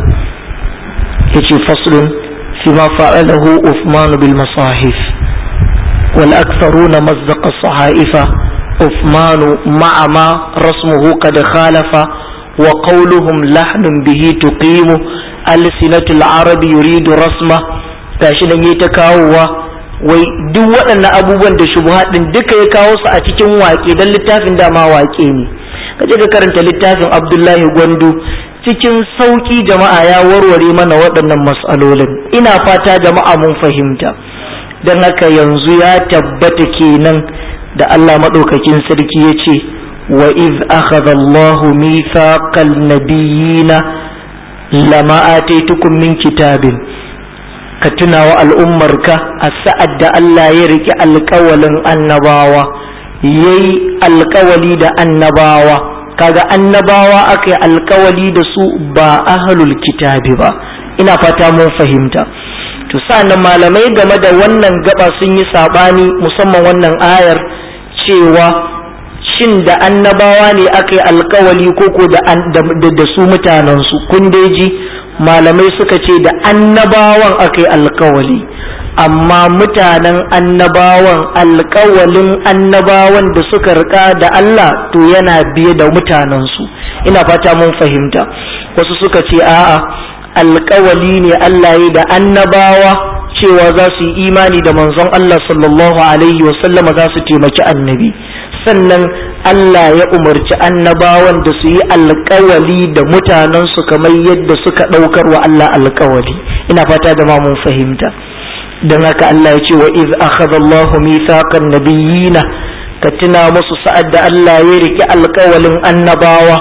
ya ce faslun fi ma fa'alahu Uthman bil masahif wal aktharuna mazzaqa sahaifa Uthman ma'a ma rasmuhu qad khalafa وقولهم لحن به تقيم ألسنة العرب يريد رسمه gashi nan yi ta kawowa wai duk waɗannan abubuwan da shubuhat din duka ya kawo su a cikin waƙe don littafin dama waƙe ne kaje ka karanta littafin Abdullahi Gwandu cikin sauƙi jama'a ya warware mana waɗannan mas'alolin ina fata jama'a mun fahimta don haka yanzu ya tabbata kenan da Allah maɗaukakin sarki ya ce وإذ أخذ الله ميثاق النبيين لما آتيتكم من كتاب كتنا والأمرك السعد ألا يرك القول النباوة يي القولي دا النباوة kaga annabawa aka yi alkawali da su ba ahlul kitabi ba ina fata mun fahimta to sa'annan malamai game da wannan gaba sun yi sabani musamman wannan ayar cewa shin da annabawa ne aka yi alkawali koko da, da, su mutanensu kun ji malamai suka ce da annabawan aka yi alkawali amma mutanen annabawan alkawalin annabawan da suka rika da Allah to yana biye da mutanensu ina fata mun fahimta wasu suka ce a'a alkawali ne Allah ya da annabawa cewa za su yi imani da manzon Allah sallallahu alaihi wasallama za su taimaki annabi sannan Allah ya umarci annabawan da su yi alkawali da mutanensu kamar yadda suka ɗaukar wa Allah alkawali ina fata da mun fahimta don haka Allah ya ce wa iz akhadha Allahu mithaqan nabiyina ka tuna musu sa'ad da Allah ya riki alkawalin annabawa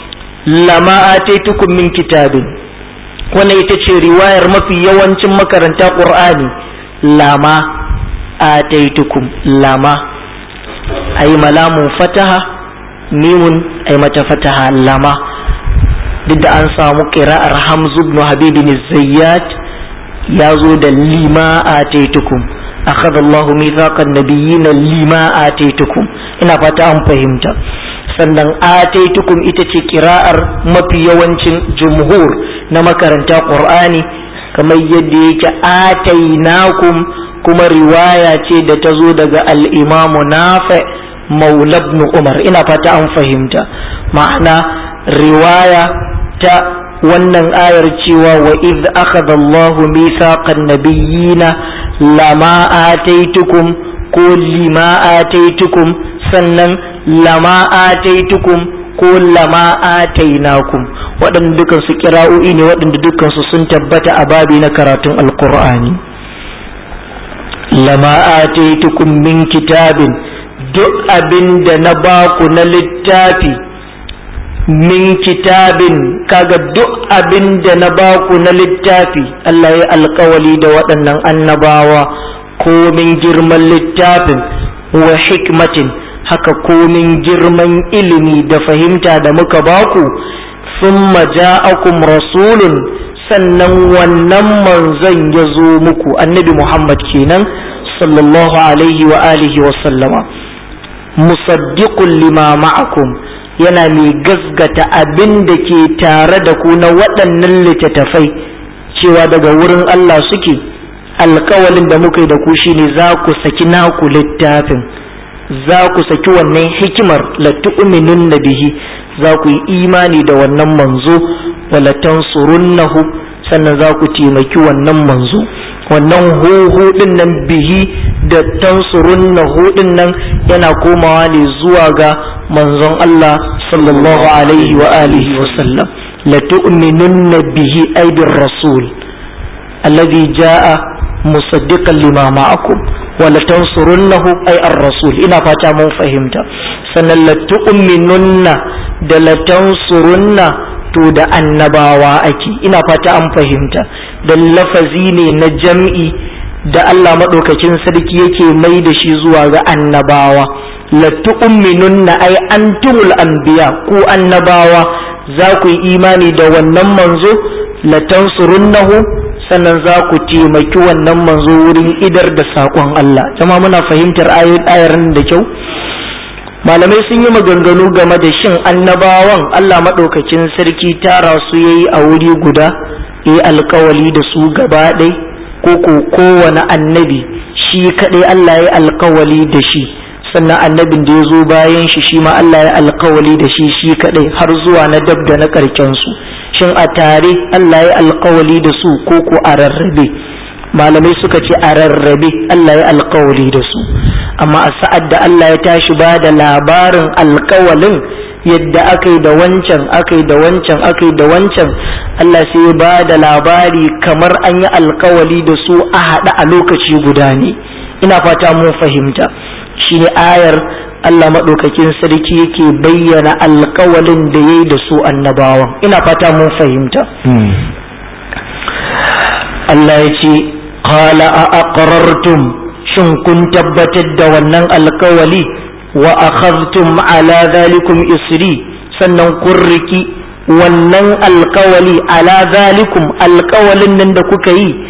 lama ataitukum min kitabin wannan ita ce riwayar mafi yawancin makaranta qur'ani lama ataitukum lama ai malamun fataha mimun ai mata fataha lama duk da an samu qira'ar hamzu ibn habib bin zayyat ya zo da lima ataitukum akhadha Allah mithaqan nabiyyin lima ataitukum ina fata an fahimta sannan ataitukum ita ce kira'ar mafi yawancin jumhur na makaranta qur'ani kamar yadda yake atainakum kuma riwaya ce da ta zo daga al-imamu nafi maula ibn umar ina fata an fahimta ma'ana riwaya ta wannan ayar cewa wa iz akhadha Allahu mithaqan nabiyyina lama ataitukum ko lima ataitukum sannan lama ataitukum ko lama atainakum waɗanda dukan su kira'o'i ne waɗanda dukan su sun tabbata a babi na karatun alqur'ani lama ataitukum min kitabin duk abin da na baku na littafi min kitabin kaga duk abin da na baku na littafi Allah ya alkawali da waɗannan annabawa komin girman littafin wa hikmatin haka komin girman ilimi da fahimta da muka baku summa ja'akum rasulun sannan wannan manzon ya zo muku annabi Muhammad kenan sallallahu alaihi wa alihi wa sallama musaddiqun lima ma'akum yana mai gasgata abin da ke tare da ku na waɗannan littattafai cewa daga wurin Allah suke alkawalin da muka yi da ku shine za ku saki naku littafin za ku saki wannan hikimar latu'minun bihi za ku yi imani da wannan manzo wala tansurunnahu sannan za ku taimaki wannan manzo wannan huhu din nan bihi da tansurunnahu din nan yana komawa ne zuwa ga manzon Allah sallallahu alaihi wa alihi wa sallam la tu'minunna bihi ay bir rasul alladhi jaa musaddiqan lima ma'akum wa la tansurunnahu ay ar-rasul ina fata mun fahimta sannan la tu'minunna da la tansurunna to da annabawa ake ina fata an fahimta da lafazi ne na jam'i da Allah maɗaukakin sarki yake mai da shi zuwa ga annabawa latu'minunna ay antumul anbiya ku annabawa za ku yi imani da wannan manzo latansurunnahu sannan za ku taimaki wannan manzo wurin idar da saƙon Allah jama muna fahimtar ayar da kyau malamai sun yi maganganu game da shin annabawan Allah maɗaukakin sarki tara su yayi a wuri guda yi alkawali da su gaba ɗai ko ko kowane annabi shi kaɗai Allah ya alkawali da shi sannan annabin da ya zo bayan shi shi ma Allah ya alkawali da shi shi kaɗai har zuwa na dab da na ƙarken su shin a tare Allah ya alkawali da su ko ko a rarrabe malamai suka ce a rarrabe Allah ya alkawali da su amma a sa'ad da Allah ya tashi ba da labarin alkawalin yadda aka yi da wancan aka yi da wancan aka yi da wancan Allah sai ya ba da labari kamar an yi alkawali da su a haɗa a lokaci guda ne ina fata mun fahimta shi ne ayar Allah maɗaukakin sarki yake bayyana alkawalin da ya yi da su annabawan ina fata mun fahimta Allah ya ce qala a aqrartum shin kun tabbatar da wannan alkawali wa akhadhtum ala zalikum isri sannan kun riki wannan alkawali ala zalikum alkawalin nan da kuka yi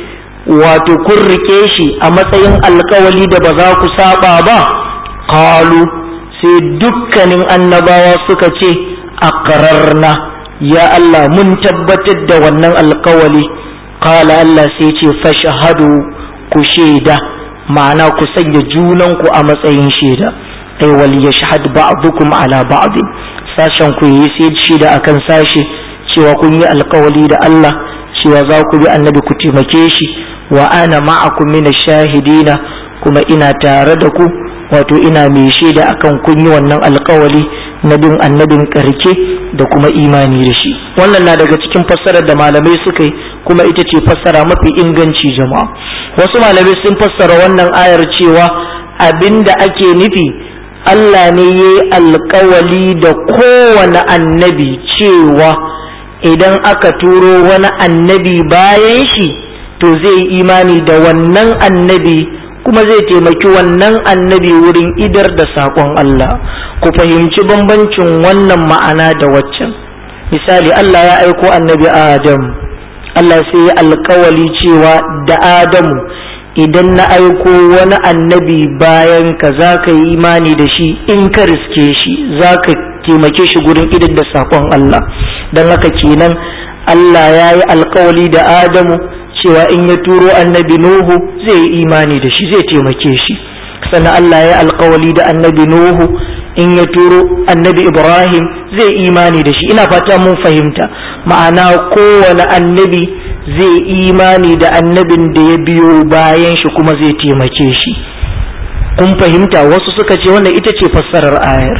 wato kun rike shi a matsayin alkawali da ba za ku saba ba qalu sai dukkanin annabawa suka ce aqrarna ya Allah mun tabbatar da wannan alkawali qala Allah sai ce fashhadu ku shaida ma'ana ku sanya junanku a matsayin shaida ai wal yashhad ba'dukum ala ba'd sashen ku yi sai shaida akan sashe cewa kun yi alkawali da Allah cewa za ku bi annabi ku taimake shi wa ana ma'akum min shahidina kuma ina tare da ku wato ina mai shaida akan kun yi wannan alkawali na bin annabin karke da kuma imani da shi wannan na daga cikin fassarar da malamai suka yi kuma ita ce fassara mafi inganci jama'a wasu malamai sun fassara wannan ayar cewa abinda ake nufi Allah ne ya yi alkawali da kowane annabi cewa idan aka turo wani annabi bayan shi to zai yi imani da wannan annabi kuma zai taimaki wannan annabi wurin idar da saƙon Allah ku fahimci bambancin wannan ma'ana da waccan misali Allah ya aiko annabi Adam Allah sai ya alkawali cewa da Adamu idan na aiko wani annabi bayan ka za ka yi imani da shi in ka riske shi za ka taimake shi gurin idar da saƙon Allah don haka kenan Allah ya yi alkawali da Adamu cewa in ya turo annabi Nuhu zai yi imani da shi zai taimake shi sannan Allah ya alkawali da annabi Nuhu in ya turo annabi Ibrahim zai imani da shi ina fata mun fahimta ma'ana kowane annabi zai imani da annabin da ya biyo bayan shi kuma zai taimake shi kun fahimta wasu suka ce wannan ita ce fassarar ayar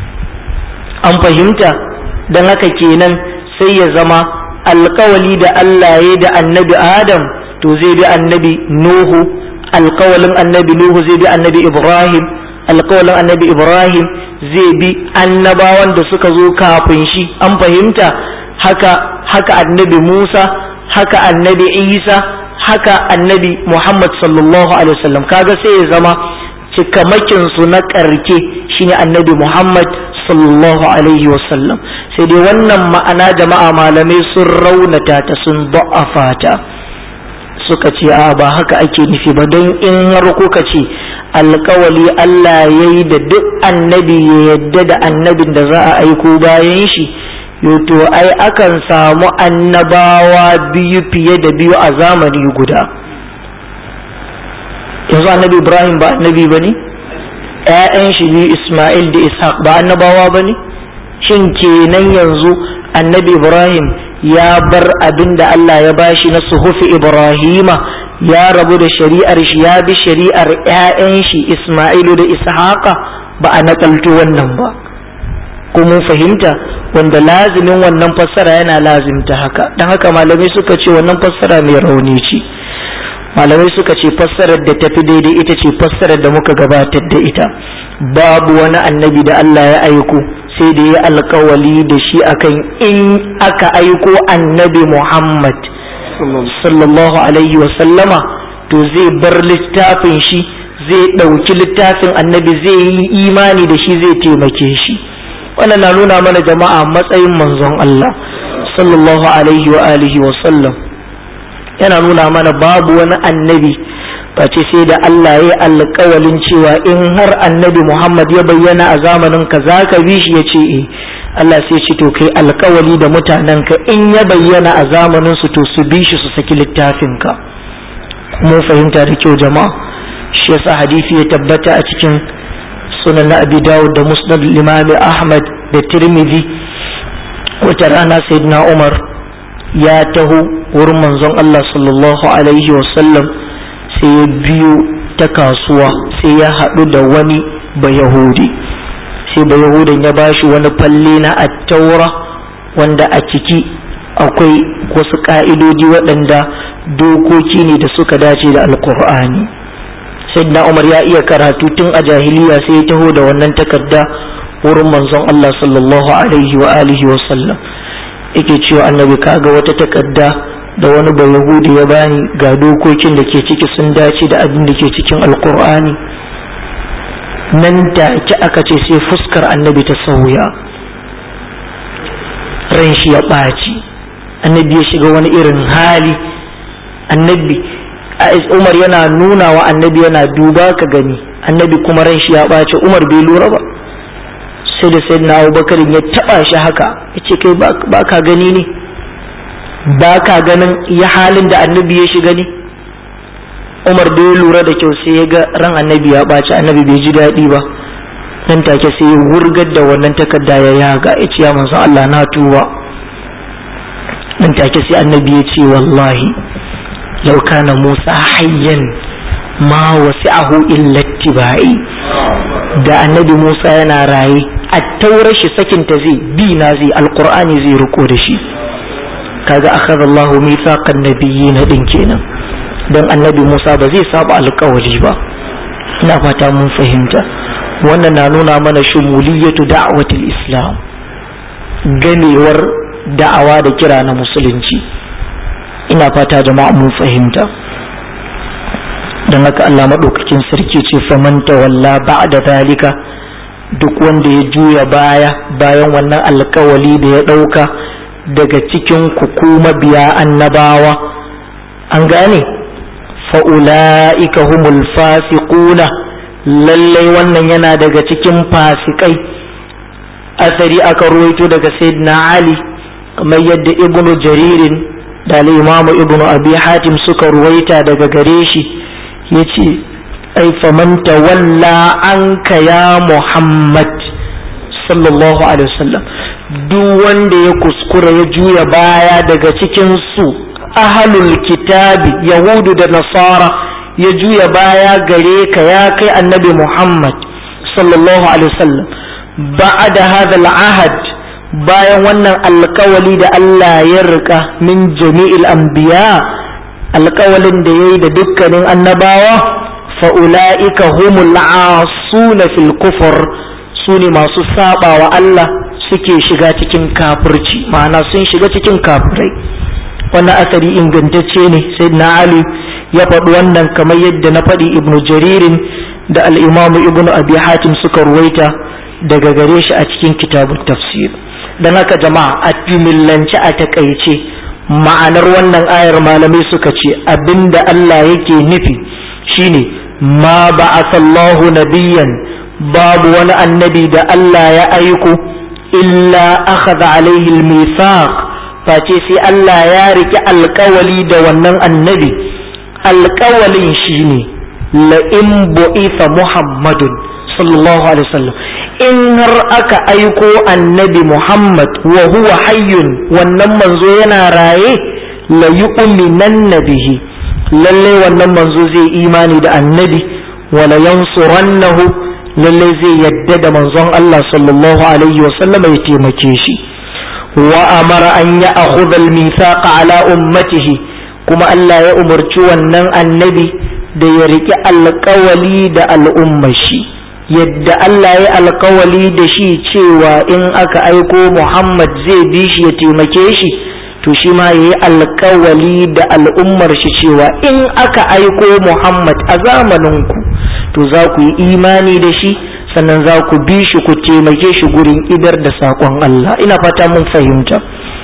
an fahimta don haka kenan sai ya zama alkawali da Allah ya da annabi Adam to zai bi annabi Nuhu alkawalin annabi Nuhu zai bi annabi Ibrahim alkawalin annabi Ibrahim zai bi annabawan da suka zo kafin shi an fahimta haka haka annabi Musa haka annabi Isa haka annabi Muhammad sallallahu alaihi wasallam kaga sai ya zama cikamakin su na karke shine annabi Muhammad sallallahu alaihi wasallam sai dai wannan ma'ana jama'a malamai sun raunata ta sun ba'afa ta suka ce a ba haka ake nufi ba don in har kuka ce alkawali Allah ya yi da duk annabi ya yadda da annabin da za a aiko bayan shi to ai akan samu annabawa biyu fiye da biyu a zamani guda yanzu annabi ibrahim ba annabi ba ne ‘ya'yan shi biyu ismail da ishaq ba annabawa ba ne shin kenan yanzu annabi ibrahim ya bar abin da allah ya bashi na suhufi ibrahima ya rabu da shari'ar shi ya bi shari'ar ‘ya'yan shi ismailu da ishaqa ba a nakalto wannan ba ko mun fahimta wanda lazimin wannan fassara yana lazimta haka don haka malamai suka ce wannan fassara mai rauni ce malamai suka ce fassarar da tafi daidai ita ce fassarar da muka gabatar da ita babu wani annabi da Allah ya aiko sai da ya alkawali da shi akan in aka aiko annabi Muhammad sallallahu alaihi sallama to zai bar littafin shi zai ɗauki littafin annabi zai yi imani da shi zai taimake shi wannan na nuna mana jama'a matsayin manzon Allah sallallahu alaihi wa alihi wa sallam yana nuna mana babu wani annabi face sai da Allah ya alƙawalin cewa in har annabi Muhammad ya bayyana a zamanin ka za ka bi shi ya ce eh Allah sai ce to kai alƙawali da mutanen ka in ya bayyana a zamanin su to su bi shi su saki littafin ka mun fahimta da kyau jama'a shi yasa hadisi ya tabbata a cikin sunan na Abi Dawud da Musnad Imam Ahmad da Tirmidhi wata rana Sayyidina Umar ya taho wurin manzon Allah sallallahu alaihi wasallam sai ya biyo ta kasuwa sai ya haɗu da wani bayahudi sai bayahudan ya bashi wani falle na attaura wanda a ciki akwai wasu ƙa'idodi waɗanda dokoki ne da suka dace da alkur'ani sayyidina umar ya iya karatu tun a jahiliya sai ya taho da wannan takarda wurin manzon Allah sallallahu alaihi wa alihi wa sallam yake cewa annabi kaga wata takarda da wani bai yahudi ya bani ga dokokin da ke ciki sun dace da abin da ke cikin alkur'ani nan take aka ce sai fuskar annabi ta sauya ran shi ya ɓaci annabi ya shiga wani irin hali annabi umar yana nuna wa annabi yana duba ka gani annabi kuma ran shi ya ɓace umar bai lura ba sai da sai na abubakar ya taɓa shi haka ya ce kai ba ka gani ne ba ka ganin ya halin da annabi ya shiga ne umar da ya lura da kyau sai ya ga ran annabi ya ɓaci annabi bai ji daɗi ba nan take sai ya wurgar da wannan takarda ya yaga ya ce ya manzo Allah na tuba nan take sai annabi ya ce wallahi law kana Musa hayyan ma wasi'ahu illa ittiba'i da annabi Musa yana raye a taurar shi sakinta zai bi na zai alqur'ani zai riko da shi kaga akhadha Allahu mithaqan nabiyyin din kenan dan annabi Musa ba zai saba alƙawari ba ina fata mun fahimta wannan na nuna mana shumuliyatu da'watul islam ganewar da'awa da kira na musulunci ina fata jama'a mun fahimta don haka Allah maɗaukakin sarki ce faman tawalla ba'da zalika duk wanda ya juya baya bayan wannan alkawali da ya ɗauka daga cikin kuma biya annabawa an gane fa'ula'ika humul fasiquna lallai wannan yana daga cikin fasikai asari aka ruwaito daga sayyidina ali kamar yadda ibnu jaririn da imamu ibnu abi hatim suka ruwaita daga gare shi yace ai faman tawalla anka ya muhammad sallallahu alaihi wasallam duk wanda ya kuskura ya juya baya daga cikin su ahalul kitabi yahudu da nasara ya juya baya gare ka ya kai annabi muhammad sallallahu alaihi wasallam ba'da hadha al-ahad bayan wannan alkawali da Allah ya rika min jami'il anbiya alkawalin da yayi da dukkanin annabawa fa ulaika humul asuna fil kufr sune masu saba wa Allah suke shiga cikin kafirci ma'ana sun shiga cikin kafirai wannan asari ingantacce ne sai na ali ya faɗi wannan kamar yadda na faɗi ibnu jaririn da al'imamu ibnu abi hatim suka ruwaita daga gare shi a cikin kitabun tafsir don haka jama'a a jumillance a takaice ma'anar wannan ayar malamai suka ce abinda Allah yake nufi shine ma ba'athallahu nabiyyan babu wani annabi da Allah ya aiko illa akhadha alaihi al-mithaq face sai Allah ya riki alkawali da wannan annabi alkawalin shine la in bu'itha muhammadun sallallahu alaihi wasallam in har aka aiko annabi muhammad wa huwa hayyun wannan manzo yana raye la yu'minanna bihi lalle wannan manzo zai imani da annabi wa la yansurannahu lalle zai yadda da manzon Allah sallallahu alaihi wasallam ya taimake shi وأمر أن يأخذ الميثاق على أمته كما الله يأمرت ونن النبي da ya riƙi alƙawali da al'ummashi yadda Allah ya alƙawali da shi cewa in aka aiko Muhammad zai bi shi ya taimake shi to shi ma ya yi alƙawali da al'ummar shi cewa in aka aiko Muhammad a zamaninku to za ku yi imani da shi sannan za ku bi shi ku taimake shi gurin idar da saƙon Allah ina fata mun fahimta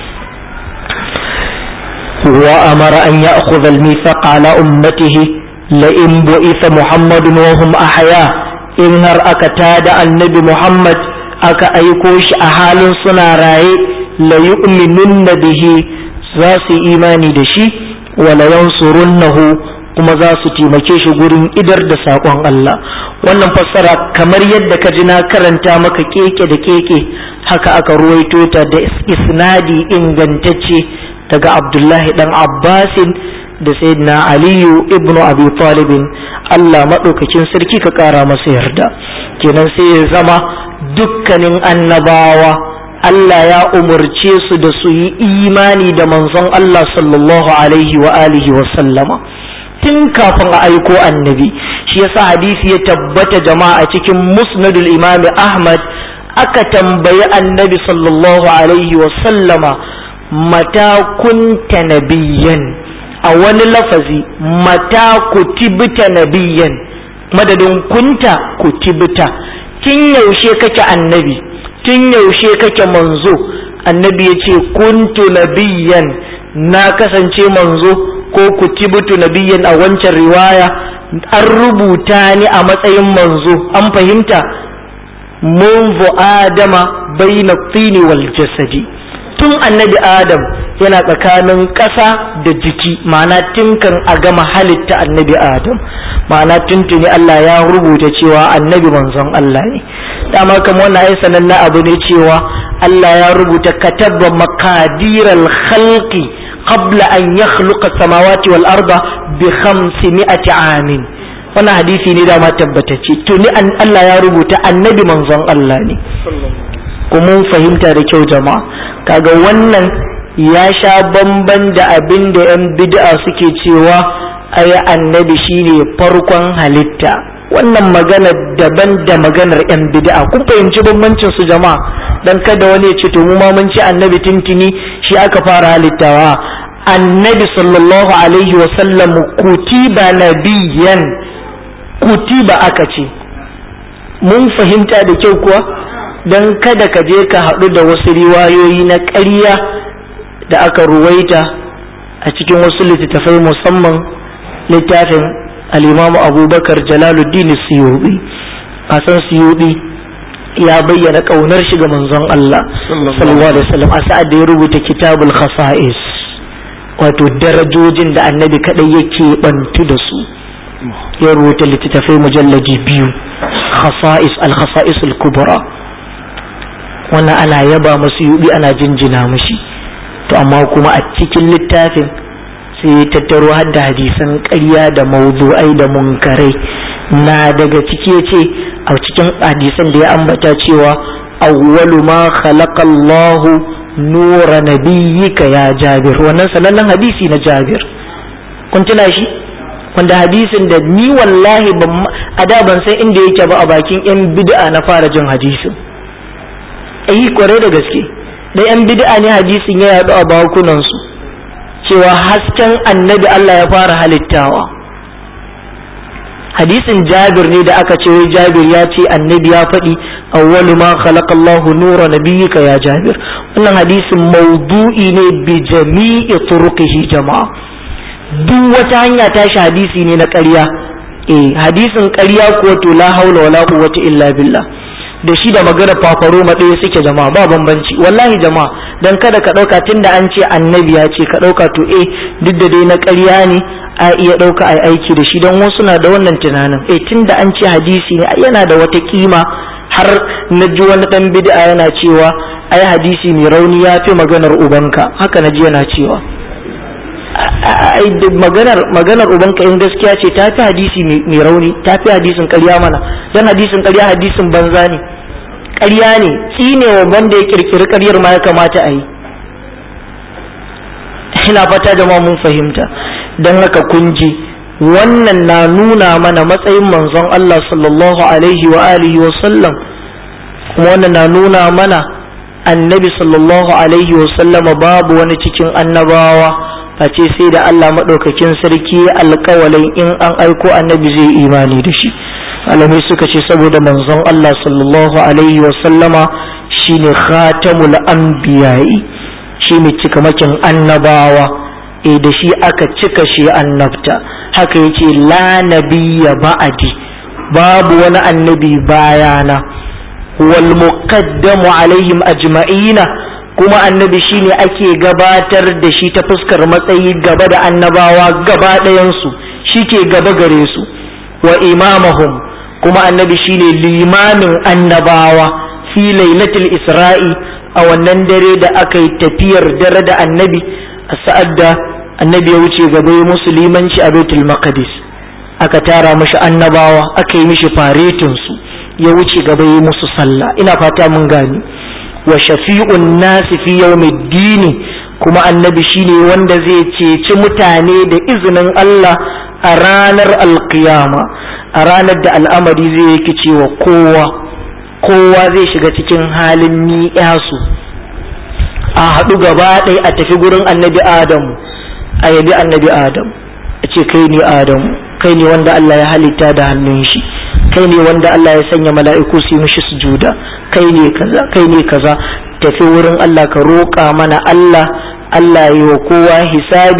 wa amara an ya'khudha al-mithaqa ala ummatihi la in bu'itha muhammadun wa hum ahya in har aka tada annabi muhammad aka aiko shi a halin suna raye la yu'minunna bihi za su imani da shi wa la yansurunnahu kuma za su taimake shi gurin idar da saƙon Allah wannan fassara kamar yadda ka ji na karanta maka keke da keke haka aka ruwaito ta da isnadi ingantacce daga abdullahi dan abbasin da sayyidina aliyu ibnu abi talibin Allah maɗaukakin sarki ka ƙara masa yarda kenan sai ya zama dukkanin annabawa Allah ya umarce su da su yi imani da manzon Allah sallallahu alaihi wa alihi wa sallama tun kafin a aiko annabi shi yasa hadisi ya tabbata jama'a cikin musnadul imami ahmad aka tambayi annabi sallallahu alaihi wa sallama mata kunta nabiyyan a wani lafazi mata kutibta nabiyyan madadin kunta kutibta tun yaushe kake annabi tun yaushe kake manzo annabi ya ce kuntu nabiyyan na kasance manzo ko kutibtu nabiyyan a wancan riwaya an rubuta ni a matsayin manzo an fahimta munzu adama baina tini wal jasadi tun annabi adam yana tsakanin ƙasa da jiki ma'ana tinkan a gama halitta annabi adam ma'ana tuntuni Allah ya rubuta cewa annabi manzon Allah ne dama kamar wannan ai sanannen abu ne cewa Allah ya rubuta katabba makadiral khalqi qabla an yakhluqa samawati wal arda bi 500 amin wannan hadisi ne dama tabbatacce tuni Allah ya rubuta annabi manzon Allah ne kuma fahimta da kyau jama'a kaga wannan ya sha bamban da abin da 'yan bid'a suke cewa ai annabi shine farkon halitta wannan magana daban da maganar 'yan bid'a kun fahimci bambancin su jama'a dan kada wani ya ce to mu ma mun ci annabi tintini shi aka fara halittawa annabi sallallahu alaihi wa sallam kutiba nabiyan kutiba aka ce mun fahimta da kyau kuwa don kada ka je ka haɗu da wasu riwayoyi na ƙarya da aka ruwaita a cikin wasu littattafai musamman littafin al'imamu abubakar jalaluddin siyubi kasan siyubi ya bayyana ƙaunar shi ga manzon Allah sallallahu alaihi wasallam a sa'ad da ya rubuta kitabul khasa'is wato darajojin da annabi kadai yake bantu da su ya rubuta littattafai mujallaji biyu khasa'is al-khasa'is al-kubra wannan ana yaba masu yubi ana jinjina mashi to amma kuma a cikin littafin sai ya tattaro har da hadisan ƙarya da mawdu'ai da munkarai na daga ciki ce a cikin hadisan da ya ambata cewa awwalu ma khalaqa Allahu nura nabiyyika ya Jabir wannan sanannen hadisi na Jabir kun tuna shi wanda hadisin da ni wallahi ban a da ban san inda yake ba a bakin yan bid'a na fara jin hadisin eh kware da gaske da yan bid'a ne hadisin ya yaɗu a bakunan su cewa hasken annabi Allah ya fara halittawa hadisin Jabir ne da aka ce wai Jabir ya ce annabi ya faɗi awwalu ma khalaqa Allahu nura nabiyyika ya Jabir wannan hadisin maudu'i ne bi jami'i turuqihi jama'a duk wata hanya tashi hadisi ne na ƙarya eh hadisin ƙarya kuwa to la haula wala quwwata illa billah da shi da magana fafaro ma ɗaya suke jama'a ba bambanci wallahi jama'a dan kada ka ɗauka tunda an ce annabi ya ce ka ɗauka to eh duk da dai na ƙarya ne a iya ɗauka a aiki da shi don wasu na da wannan tunanin eh tunda an ce hadisi ne yana da wata kima har na ji wani ɗan bid'a yana cewa ai hadisi mai rauni ya fi maganar ubanka haka na ji yana cewa maganar maganar ubanka in gaskiya ce ta fi hadisi mai rauni ta fi hadisin ƙarya mana don hadisin ƙarya hadisin banza ne ƙarya ne tsine wa wanda ya kirkiri ƙaryar ma ya kamata a yi ina fata da mun fahimta don haka kun ji wannan na nuna mana matsayin manzon Allah sallallahu alaihi wa alihi wa sallam kuma wannan na nuna mana annabi sallallahu alaihi wa sallama babu wani cikin annabawa face sai da Allah maɗaukakin sarki alƙawalin in an aiko annabi zai imani da shi alamai suka ce saboda manzon Allah sallallahu alaihi wasallama shine khatamul anbiya'i shine cikamakin annabawa e da shi aka cika shi annabta haka yace la nabiyya ba'adi babu wani annabi bayana wal muqaddamu alaihim ajma'ina kuma annabi shine ake gabatar da shi ta fuskar matsayi gaba da annabawa gaba ɗayansu shi ke gaba gare su wa imamahum kuma annabi shine limamin annabawa fi lailatul isra'i a wannan dare da aka yi tafiyar dare da annabi a sa'ad da annabi ya wuce gaba ya musu limanci a baitul maqdis aka tara mashi annabawa aka yi mishi faretin su ya wuce gaba ya musu sallah ina fata mun gani wa shafi'un nasi fi yawmiddini kuma annabi shine wanda zai ceci mutane da izinin Allah a ranar alkiyama a ranar da al'amari zai yake cewa kowa kowa zai shiga cikin halin ni'yasu a haɗu gaba ɗaya a tafi gurin annabi adamu a yabi annabi adamu a ce kai ne adamu kai ne wanda Allah ya halitta da hannun shi kai ne wanda Allah ya sanya mala'iku su yi mishi sujuda kai ne kaza kai ne kaza tafi wurin Allah ka roƙa mana Allah Allah yi wa kowa hisabi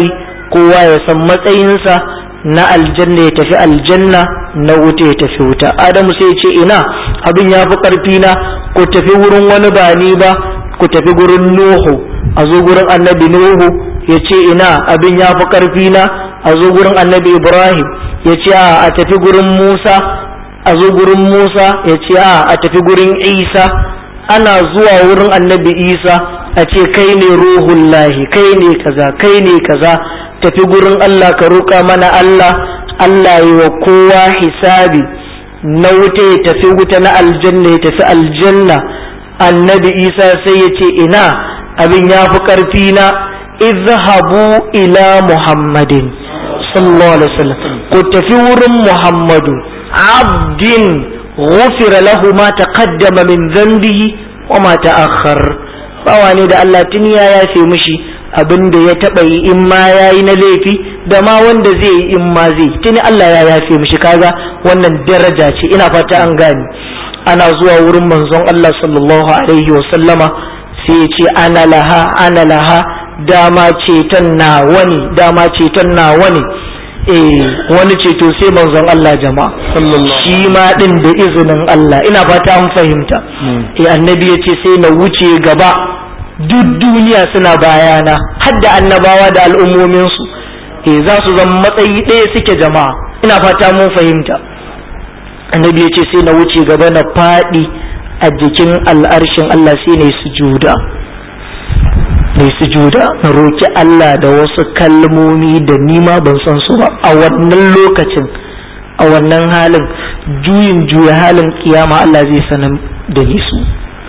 kowa ya san matsayinsa na aljanna ya tafi aljanna na wuta ya tafi wuta adamu sai ya ce ina abin ya fi ƙarfi na ku tafi wurin wani ba ni ba ku tafi gurin nuhu a zo gurin annabi nuhu ya ce ina abin ya fi ƙarfi na a zo gurin annabi ibrahim ya ce a tafi gurin musa a zo gurin musa ya ce a a tafi gurin isa ana zuwa wurin annabi isa a ce kai ne ruhullahi kai ne kaza kai ne kaza tafi gurin allah ka roƙa mana allah allah yi wa kowa hisabi na wuta ya tafi wuta na aljanna ya tafi aljanna annabi isa sai ya ce ina abin ya fi ƙarfi na izhabu ila muhammadin sallallahu alaihi wasallam ku tafi wurin muhammadu abdin ghufira lahu ma taqaddama min dhanbihi wa ma ta'akhkhar bawa ne da Allah tun ya yafe mishi abin da ya taba yi in ma yayi na laifi da ma wanda zai yi in ma zai tuni Allah ya yafe mishi kaga wannan daraja ce ina fata an gani ana zuwa wurin manzon Allah sallallahu alaihi wa sallama sai ya ce ana laha ana laha dama ceton na wani dama ceton na wani eh wani ceto sai manzon Allah jama'a shi ma din da izinin Allah ina fata an fahimta eh annabi ya ce sai na wuce gaba duk duniya suna bayana har da annabawa da al'ummominsu eh za su zama matsayi ɗaya suke jama'a ina fata mun fahimta annabi ya ce sai na wuce gaba na faɗi a jikin al'arshin Allah sai na yi sujuda mai sujuda na roki Allah da wasu kalmomi da nima ban san su ba a wannan lokacin a wannan halin juyin juya halin kiyama Allah zai sanar da ni su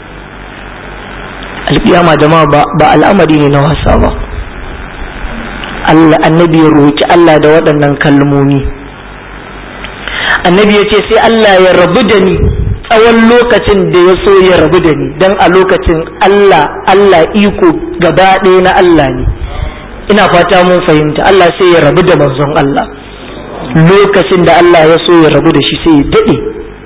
alkiyama da ma ba al'amari ne na wasa ba Allah annabi ya roki Allah da waɗannan kalmomi annabi ya ce sai Allah ya rabu da ni tsawon lokacin da ya so ya rabu da ni don a lokacin Allah Allah iko gaba ɗaya na Allah ne ina fata mun fahimta Allah sai ya rabu da manzon Allah lokacin da Allah ya so ya rabu da shi sai ya daɗe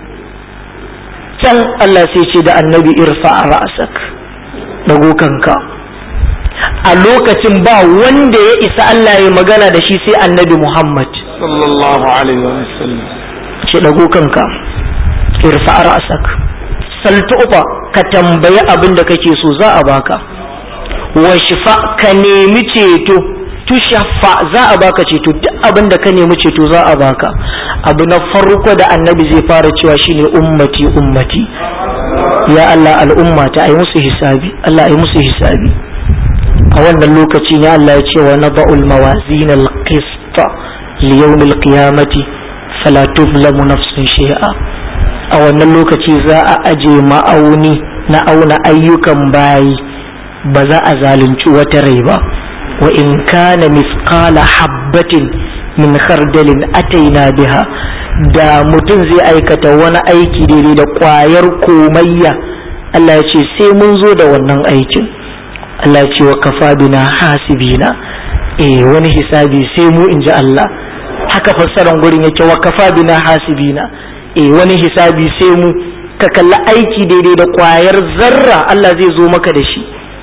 can Allah sai ce da annabi irfa a ra'asak dago kanka a lokacin ba wanda ya isa Allah ya magana da shi sai annabi Muhammad sallallahu alaihi wa sallam ce dago kanka irfa ra'sak saltuba ka tambayi abin da kake so za a baka wa shifa ka nemi ceto tushaffa za a baka ceto duk abin da ka nemi ceto za a baka abu na farko da annabi zai fara cewa shine ummati ummati ya Allah al'umma ta ai musu hisabi Allah ai musu hisabi a wannan lokaci ne Allah ya ce wa naba'ul mawazin al-qist li yawm al-qiyamati fala tuzlamu nafsun shay'a a wannan lokaci za a aje ma'auni na auna ayyukan bayi ba za a zalunci wata rai ba wa in kana misqala habbatin min khardalin ataina biha da mutum zai aikata wani aiki daidai da kwayar komayya Allah ya ce sai mun zo da wannan aikin Allah ya ce wa kafa bina hasibina eh wani hisabi sai mu inji Allah haka fassaran gurin yake wa kafa bina hasibina eh wani hisabi sai mu ka kalli aiki daidai da kwayar zarra Allah zai zo maka da shi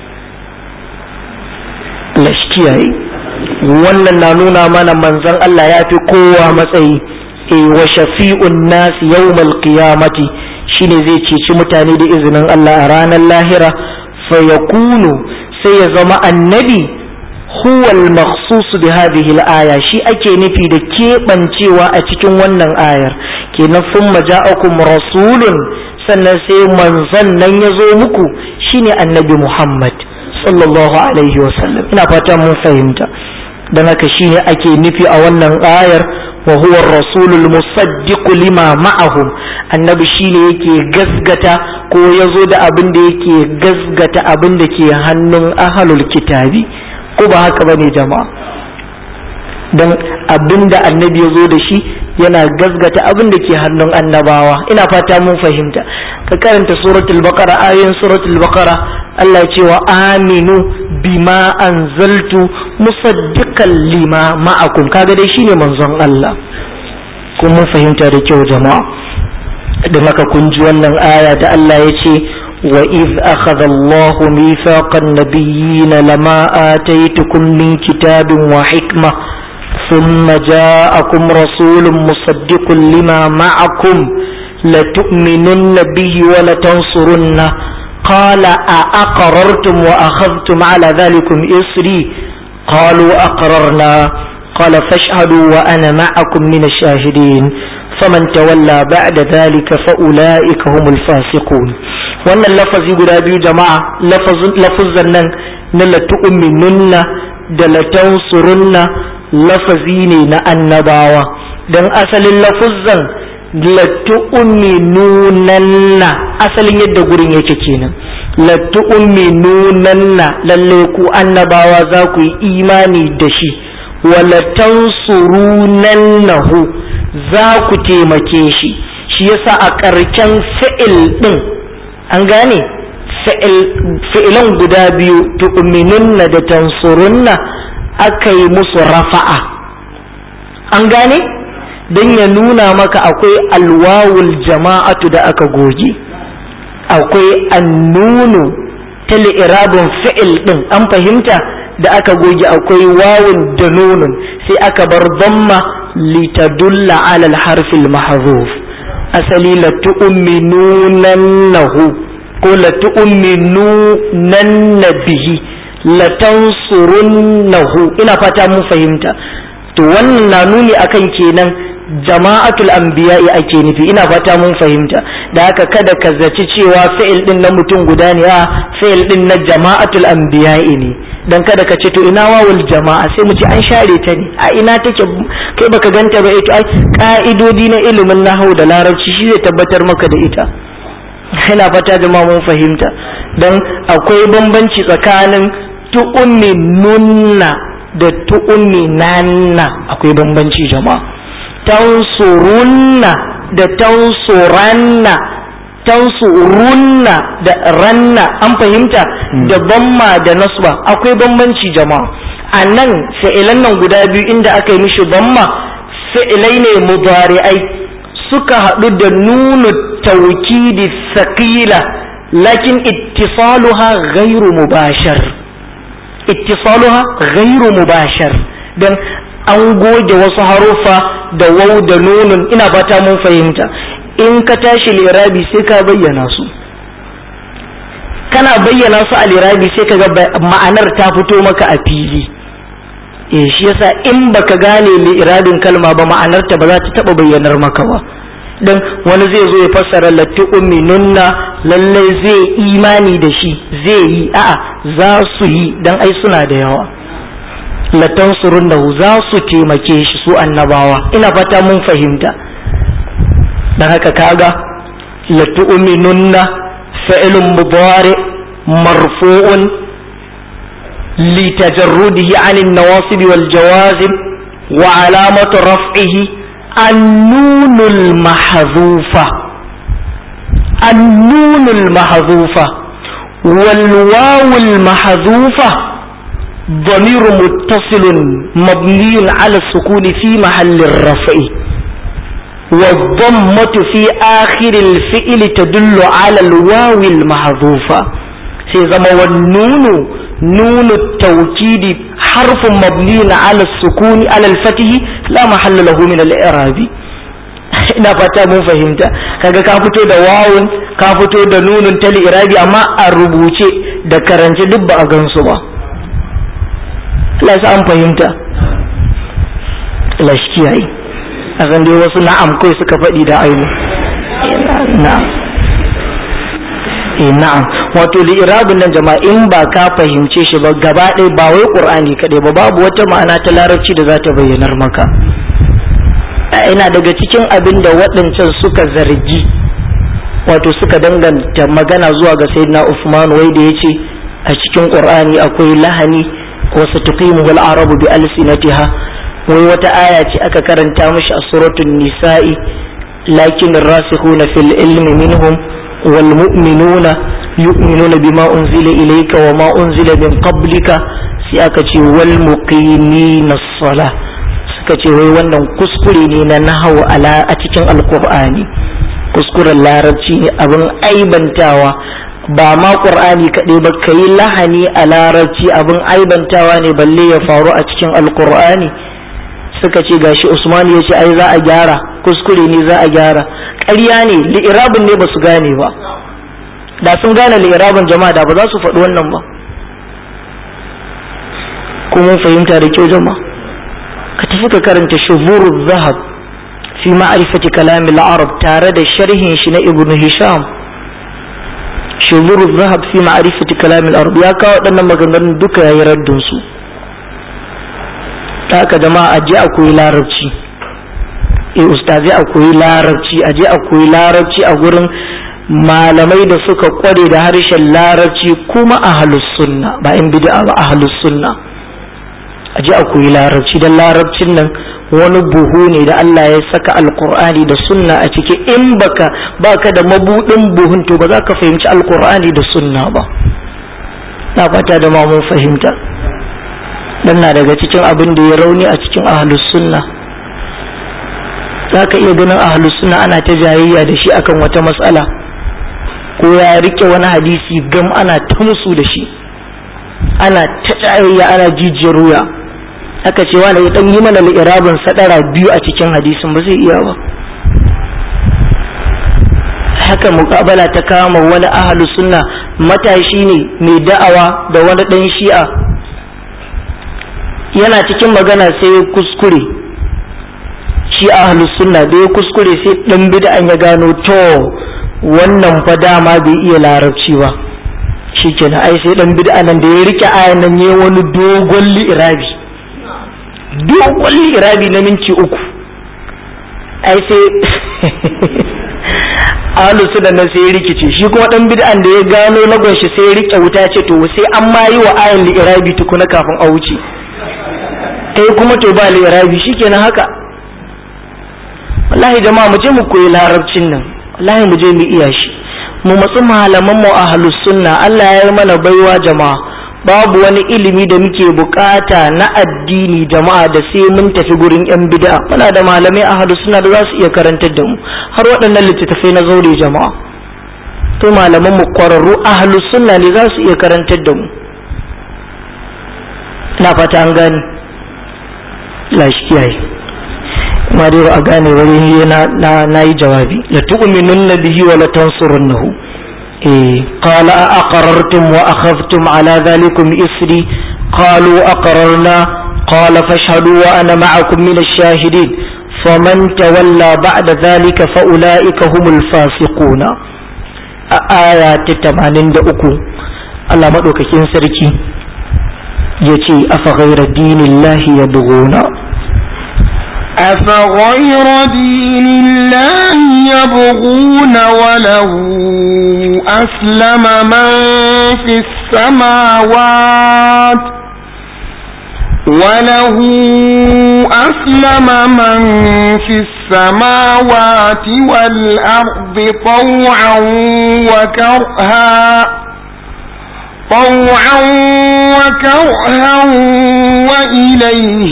Allah shi kiyaye wannan na nuna mana manzon Allah ya fi kowa matsayi eh wa shafi'un nas yawmal qiyamati shine zai ceci mutane da izinin Allah a ranar lahira fa yakunu sai ya zama annabi huwa al-makhsus bi hadhihi al-aya shi ake nufi da keɓancewa a cikin wannan ayar kenan thumma ja'akum rasulun sannan sai manzon nan ya zo muku shine annabi Muhammad sallallahu alaihi wa sallam ina fata mun fahimta dan haka shine ake nufi a wannan ayar wa huwa ar-rasulul musaddiq lima ma'ahum annabi shine yake gasgata ko yazo da abin da yake gasgata abin da ke hannun ahlul kitabi ko ba haka bane jama'a don abin da annabi ya zo da shi yana gazgata abin da ke hannun annabawa ina fata mun fahimta ka karanta suratul baqara ayoyin suratul baqara Allah ya ce wa aminu bima anzaltu musaddiqan lima ma'akum kaga dai shine manzon Allah kun mun fahimta da kyau jama'a don haka kun ji wannan aya da Allah ya ce وإذ أخذ الله ميثاق النبيين لما آتيتكم من كتاب وحكمة ثم جاءكم رسول مصدق لما معكم لتؤمنن به ولتنصرنه قال أأقررتم وأخذتم على ذلكم إصري قالوا أقررنا قال فاشهدوا وأنا معكم من الشاهدين فمن تولى بعد ذلك فأولئك هم الفاسقون wannan lafazi guda biyu jama'a lafazan nan na latu'minunna da latansurunna lafazi ne na annabawa don asalin lafuzan latu'minunanna asalin yadda gurin yake kenan latu'minunanna lalle ku annabawa za ku yi imani da shi walatansurunannahu za ku taimake shi shi yasa a ƙarshen fi'il ɗin an gane fi'ilan guda biyu tu'minunna da tansurunna aka yi musu rafa'a an gane don ya nuna maka akwai alwawul jama'atu da aka goge akwai annunu ta li'irabin fi'il ɗin an fahimta da aka goge akwai wawun da nunun sai aka bar damma litadulla alal harfil mahzuf asali la tu'minunannahu ko la tu'minunanna bihi la tansurunnahu ina fata mun fahimta to wannan na nuni akan kenan jama'atul anbiya'i ake nufi ina fata mun fahimta da haka kada ka zaci cewa fi'il din na mutum guda ne a fi'il din na jama'atul anbiya'i ne dan kada ka ce to ina wawul jama'a sai mu ce an share ta ne a ina take kai baka ganta ba ita ai ka'idodi na ilimin nahwu da larabci shi zai tabbatar maka da ita ina fata jama'a mun fahimta dan akwai bambanci tsakanin tu'ummi nunna da tu'ummi nanna akwai bambanci jama'a tansurunna da tansuranna tansurunna da ranna an fahimta da bamma da nasba akwai bambanci jama'a a nan fi'ilan nan guda biyu inda aka yi mishi bamma fi'ilai ne mudari'ai suka haɗu da nunu taukidi saƙila lakin ittisaluha ghairu mubashar ittisaluha ghairu mubashar dan an goge wasu haruffa da wau da nunun ina fata mun fahimta in ka tashi lirabi sai ka bayyana su kana bayyana su a lirabi sai ka ga ma'anar ta fito maka a fili eh shi yasa in baka gane lirabin kalma ba ma'anar ta ba za ta taba bayyanar maka ba dan wani zai zo ya fassara latti ummi nunna lallai zai imani da shi zai yi a'a za su yi dan ai suna da yawa latan da za su taimake shi su annabawa ina fata mun fahimta dan haka kaga latu'minunna fi'lun mudari marfu'un لتجرده عن النواصب والجوازم وعلامة رفعه النون المحذوفة النون المحذوفة والواو المحذوفة ضمير متصل مبني على السكون في محل الرفع والضمة في آخر الفئل تدل على الواو المحذوفة سيزم والنون نون التوكيد حرف مبني على السكون على الفتح لا محل له من الإعراب ina fata mun fahimta kaga ka fito da wawun ka fito da nunun ta irabi amma a rubuce da karance duk ba a gansu ba Allah an fahimta Allah shi kiyaye a san dai wasu na'am kai suka faɗi da ainu na'am eh na'am wato da irabun nan jama'a in ba ka fahimce shi ba gaba ɗaya ba wai qur'ani kaɗai ba babu wata ma'ana ta larabci da za ta bayyanar maka ina daga cikin abin da waɗancan suka zargi wato suka danganta magana zuwa ga sayyidina Uthman wai da yace a cikin qur'ani akwai lahani wasu tuqimuhu al-arabu bi alsinatiha wai wata aya ce aka karanta mishi a suratul nisa'i lakin rasikhuna fil ilmi minhum wal mu'minuna yu'minuna bima unzila ilayka wa ma unzila min qablika sai aka ce wal muqimina as-salah suka ce wai wannan kuskure ne na nahawu ala a cikin alqur'ani kuskuren larabci ne abin aibantawa ba ma ƙur'ani kaɗai ba ka yi lahani a larabci abin aibantawa ne balle ya faru a cikin alƙur'ani suka ce gashi usman ya ce ai za a gyara kuskure ne za a gyara ƙarya ne li'irabin ne ba su gane ba da sun gane li'irabin jama'a da ba za su faɗi wannan ba kuma fahimta da kyau jama'a ka tafi ka karanta shuburu zahab fi ma'rifati kalami al-arab tare da sharhin shi na ibnu hisham shuburu zahab fi ma'rifati kalami al-arab ya kawo waɗannan maganganun duka yayi raddin su ta haka jama'a aje a koyi larabci eh ustazi a koyi larabci aje a koyi larabci a gurin malamai da suka kware da harshen larabci kuma ahlus sunna ba in bid'a ba ahlus sunna aje a koyi larabci dan larabcin nan wani buhu ne da Allah ya saka alkur'ani da sunna a ciki in baka baka da mabudin buhun to ba za ka fahimci alkur'ani da sunna ba na fata da ma mun fahimta dan na daga cikin abin da ya rauni a cikin ahlus sunna za ka iya ganin ahlus sunna ana ta jayayya da shi akan wata matsala ko ya rike wani hadisi gam ana ta musu da shi ana ta jayayya ana jijiyar wuya aka ce wani ya dan yi mana li'irabin sadara biyu a cikin hadisin ba zai iya ba haka muƙabala ta kama wani ahlus sunna matashi ne mai da'awa da wani dan shi'a yana cikin magana sai ya kuskure shi ahlus sunna da ya kuskure sai dan bid'an ya gano to wannan fa dama bai iya larabci ba shikenan ai sai dan bid'a nan da ya rike ayan nan ne wani dogon li'irabi dogon li'irabi na minti uku ai sai ahlus sunna nan sai ya rikice shi kuma dan bid'an da ya gano lagon shi sai ya rike wuta ce to sai an ma yi wa ayan li'irabi tukuna kafin a wuce kai kuma to ba lirabi shikenan haka wallahi jama'a mu je mu koyi larabcin nan wallahi mu je mu iya shi mu matsu malaman mu ahlus sunna Allah ya yi mana baiwa jama'a babu wani ilimi da muke bukata na addini jama'a da sai mun tafi gurin yan bid'a muna da malamai ahlus sunna da za su iya karantar da mu har waɗannan littattafai na zaure jama'a to malaman mu kwararru ahlus sunna ne za su iya karantar da mu ina fata an gane la shi kiyaye kuma dai a gane wani na na nayi jawabi la tu'minun bihi wa la tansurunnahu eh qala a aqarartum wa akhadhtum ala dhalikum isri qalu aqararna qala fashhadu wa ana ma'akum min ash-shahidin faman tawalla ba'da dhalika fa ulaika humul fasiquna a aya ta 83 Allah madaukakin sarki yace afa ghayra dinillahi yabghuna أفغير دين الله يبغون وله أسلم من في السماوات وله أسلم من في السماوات والأرض طوعا وكرها طوعا وكرها وإليه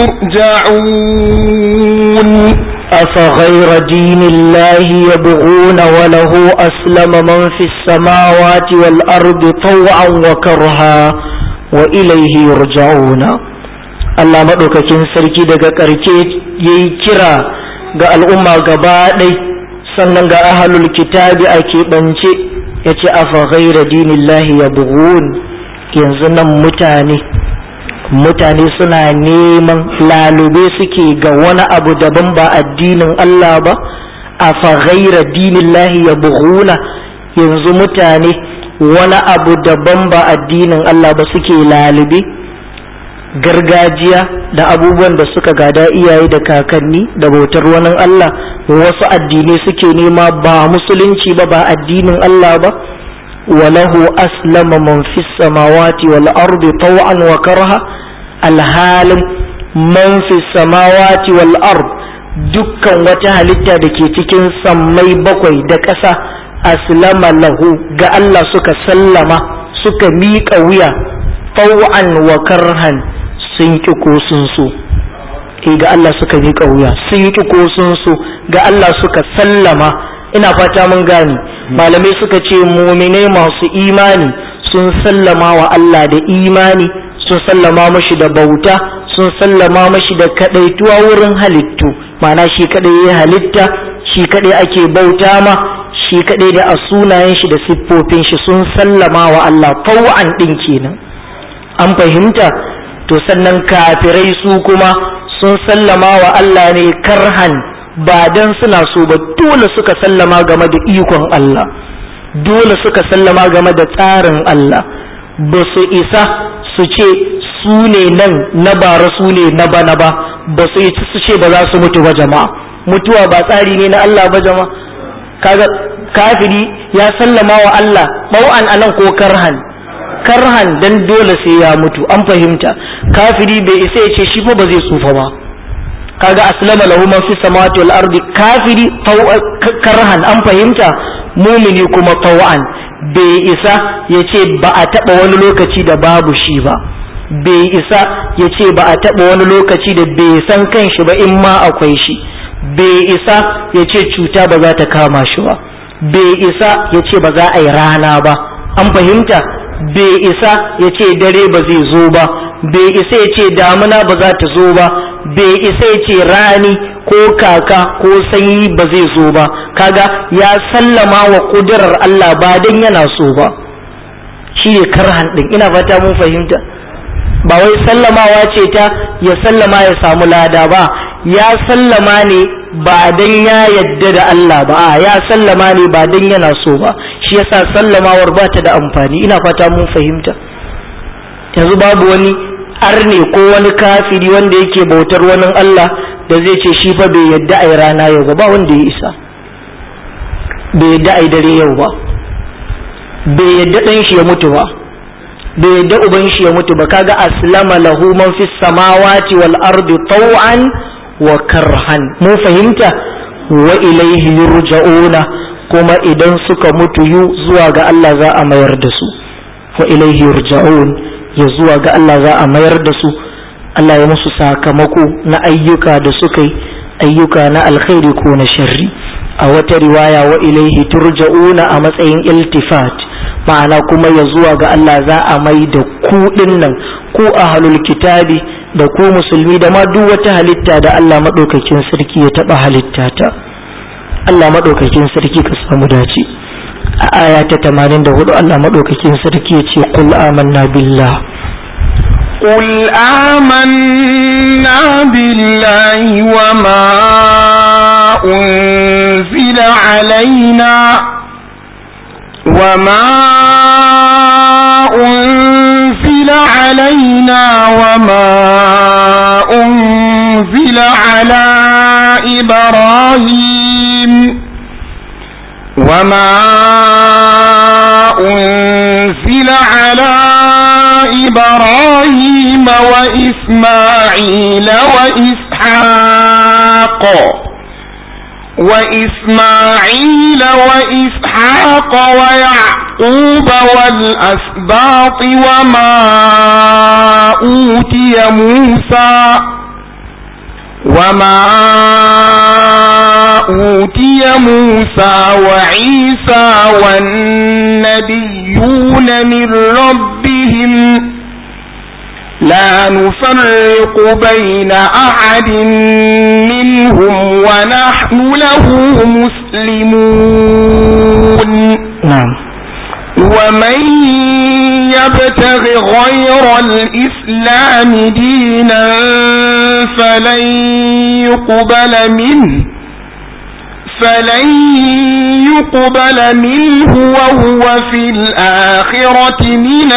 يرجعون أفغير دين الله يبغون وله أسلم من في السماوات والأرض طوعا وكرها وإليه يرجعون Allah maɗaukakin sarki daga ƙarshe ya yi kira ga al'umma gaba ɗai sannan ga ahalul kitabi a keɓance ya ce afa ghaira dinillahi ya bugun yanzu nan mutane mutane suna neman lalube suke ga wani abu daban ba addinin Allah ba afa ghaira dinillahi ya buguna yanzu mutane wani abu daban ba addinin Allah ba suke lalube gargajiya da abubuwan da suka gada iyaye da kakanni da bautar wani Allah wasu addinai suke nema ba musulunci ba ba addinin Allah ba walahu aslama man fis samawati wal ardi taw'an wa karha alhalin man fis samawati wal ard dukkan wata halitta da ke cikin sammai bakwai da ƙasa aslama lahu ga Allah suka sallama suka miƙa wuya taw'an wa karhan sun ki ko sun so eh ga Allah suka miƙa wuya sun ki ko sun so ga Allah suka sallama ina fata mun gane malamai suka ce muminai masu imani sun sallama wa Allah da imani sun sallama mashi da bauta sun sallama mashi da kadaituwa wurin halittu ma'ana shi kadai ya halitta shi kadai ake bauta ma shi kadai da a sunayen shi da siffofin shi sun sallama wa Allah taw'an din kenan an fahimta to sannan kafirai su kuma sun sallama wa Allah ne karhan ba dan suna so ba dole suka sallama game da ikon Allah dole suka sallama game da tsarin Allah ba su isa su ce su ne nan na bara su ne na bana ba ba su yi su ce ba za su mutu ba jama'a mutuwa ba tsari ne na Allah ba jama'a kaga kafiri ya sallama wa Allah bau'an anan ko karhan karhan dan dole sai ya mutu an fahimta kafiri bai isa ya ce shi fa ba zai tsufa ba kaga aslama lahu man fi samawati wal ardi kafiri karhan an fahimta mumini kuma taw'an bai isa ya ce ba a taba wani lokaci da babu shi ba bai isa ya ce ba a taba wani lokaci da bai san kanshi ba in ma akwai shi bai isa ya ce cuta ba za ta kama shi ba bai isa ya ce ba za a yi rana ba an fahimta bai isa ya ce dare ba zai zo ba bai isa ya ce damuna ba za ta zo ba bai isa ya ce rani ko kaka ko sanyi ba zai zo ba kaga ya sallama wa kudurar Allah ba dan yana so ba shi ne karhan din ina fata mun fahimta ba wai sallamawa ce ta ya sallama ya samu lada ba ya sallama ne ba dan ya yadda da Allah ba ya sallama ne ba dan yana so ba shi yasa sallamawar ba ta da amfani ina fata mun fahimta yanzu babu wani arne ko wani kafiri wanda yake bautar wani Allah da zai ce shi fa bai yadda ai rana yau ba ba wanda ya isa bai yadda ai dare yau ba bai yadda dan shi ya mutu ba bai yadda uban shi ya mutu ba kaga aslama lahu man fis samawati wal ardi taw'an wa karhan mun fahimta wa ilaihi yurja'una kuma idan suka mutu yu zuwa ga Allah za a mayar da su wa ilaihi yurja'un ya zuwa ga Allah za a mayar da su Allah ya musu sakamako na ayyuka da suka yi ayyuka na alkhairi ko na sharri a wata riwaya wa ilaihi turja'una a matsayin iltifat ma'ana kuma ya zuwa ga Allah za a mai da ku nan ku ahlul kitabi da ku musulmi da ma duk wata halitta da Allah maɗaukakin sarki ya taɓa halitta ta Allah maɗaukakin sarki ka samu dace a aya ta 84 Allah maɗaukakin sarki ya ce qul amanna billah قل آمنا بالله وما أنزل علينا وما أنزل علينا وما أنزل على إبراهيم وما أنزل على إبراهيم وإسماعيل وإسحاق وإسماعيل وإسحاق ويعقوب والأسباط وما أوتي موسى وما أوتي موسى وعيسى والنبيون من ربهم لا نفرق بين أحد منهم ونحن له مسلمون نعم ومن يبتغ غير الإسلام دينا فلن يقبل منه فلن يقبل منه وهو في الآخرة من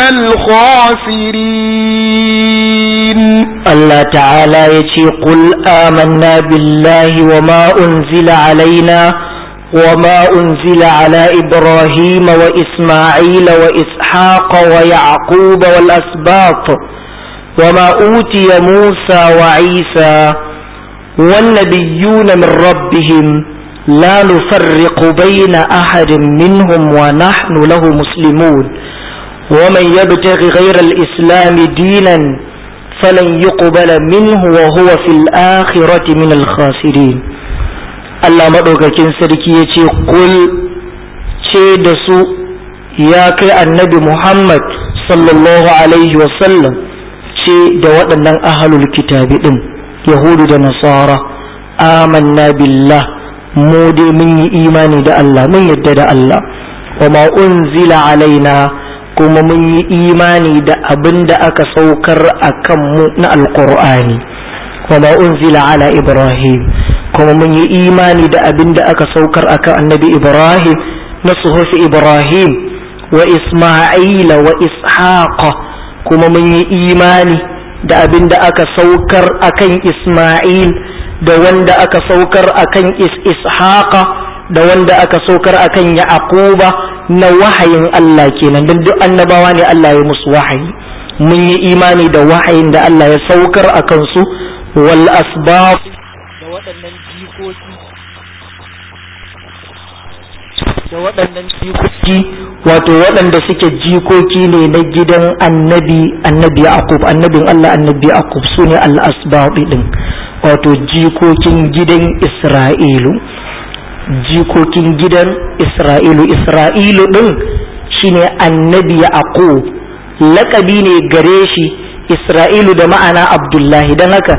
الخاسرين Allah ta'ala ya ce qul amanna billahi wa ma unzila alaina wa ma unzila ala ibrahim wa isma'il wa ishaq wa yaqub wal asbaq wa ma utiya musa wa isa wan nabiyyuna min rabbihim la nufarriqu bayna ahadin minhum wa nahnu lahu muslimun ومن يبتغي غير الإسلام دينا فلن يقبل منه وهو في الآخرة من الخاسرين Allah maɗaukakin sarki ya ce kul ce da su ya kai annabi Muhammad sallallahu alaihi wasallam ce da waɗannan ahalul kitabi ɗin yahudu da nasara amanna billah mu dai mun yi imani da Allah mun yadda da Allah wa ma unzila alaina kuma mun yi imani da abin da aka saukar a kanmu na alkur'ani wa ma unzila ala ibrahim kuma mun yi imani da abin da aka saukar a kan annabi ibrahim na suhufi ibrahim wa isma'ila wa ishaqa kuma mun yi imani da abin da aka saukar a kan isma'il da wanda aka saukar a kan ishaqa da wanda aka saukar a kan yaquba na wahayin Allah kenan don duk annabawa ne Allah ya musu wahayi mun yi imani da wahayin da Allah ya saukar a kansu wal asbab da waɗannan jikoki da waɗannan jikoki wato waɗanda suke jikoki ne na gidan annabi annabi Yaqub annabin Allah annabi Yaqub su ne al asbab din wato jikokin gidan Isra'ilu jikokin gidan Isra'ilu Isra'ilu ɗin shine annabi Yaqub laƙabi ne gare shi Isra'ilu da ma'ana Abdullahi don haka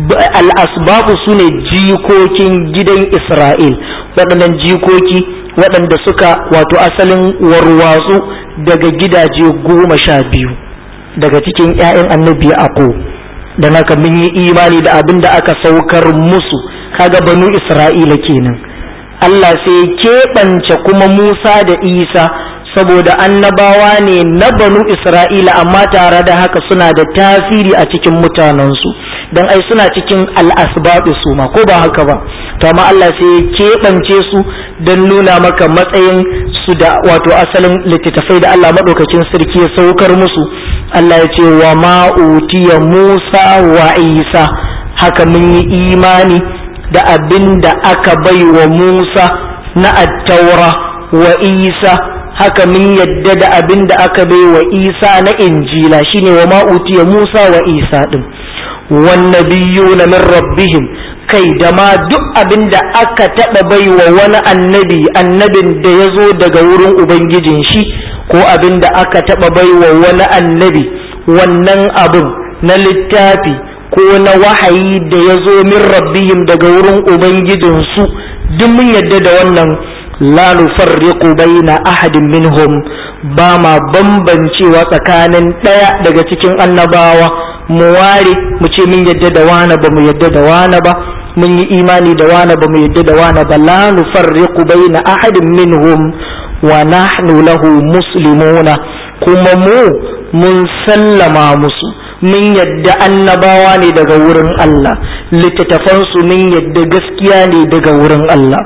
al'asbabu su ne jikokin gidan Isra'il waɗannan jikoki waɗanda suka wato asalin warwatsu daga gidaje goma sha biyu daga cikin 'ya'yan annabi Yaqub don haka mun yi imani da abin da aka saukar musu kaga banu Isra'ila kenan. Allah sai keɓance kuma Musa da Isa saboda annabawa ne na banu Isra'ila amma tare da haka suna da tasiri a cikin mutanensu don ai suna cikin al'asbaɓi su ma ko ba haka ba to amma Allah sai keɓance su don nuna maka matsayin su da wato asalin littattafai da Allah maɗaukakin sarki ya saukar musu Allah ya ce wa ma'utiya Musa wa Isa haka mun yi imani da abin da aka bai wa Musa na attaura wa Isa haka mun yadda da abin da aka bai wa Isa na injila shine wa ma'utiya Musa wa Isa din wannabiyuna min rabbihim kai da ma duk abin da aka taɓa bai wa wani annabi annabin da ya zo daga wurin ubangijin shi ko abin da aka taɓa bai wa wani annabi wannan abin na littafi ko na wahayi da ya zo min rabbihim daga wurin ubangijinsu duk mun yadda da wannan la nufarriqu baina ahadin minhum ba ma bambancewa tsakanin ɗaya daga cikin annabawa mu ware mu ce mun yadda da wani ba mu yadda da wani ba mun yi imani da wani ba mu yadda da wani ba la nufarriqu baina ahadin minhum wa nahnu lahu muslimuna kuma mu mun sallama musu mun yadda annabawa ne daga wurin Allah littattafansu mun yadda gaskiya ne daga wurin Allah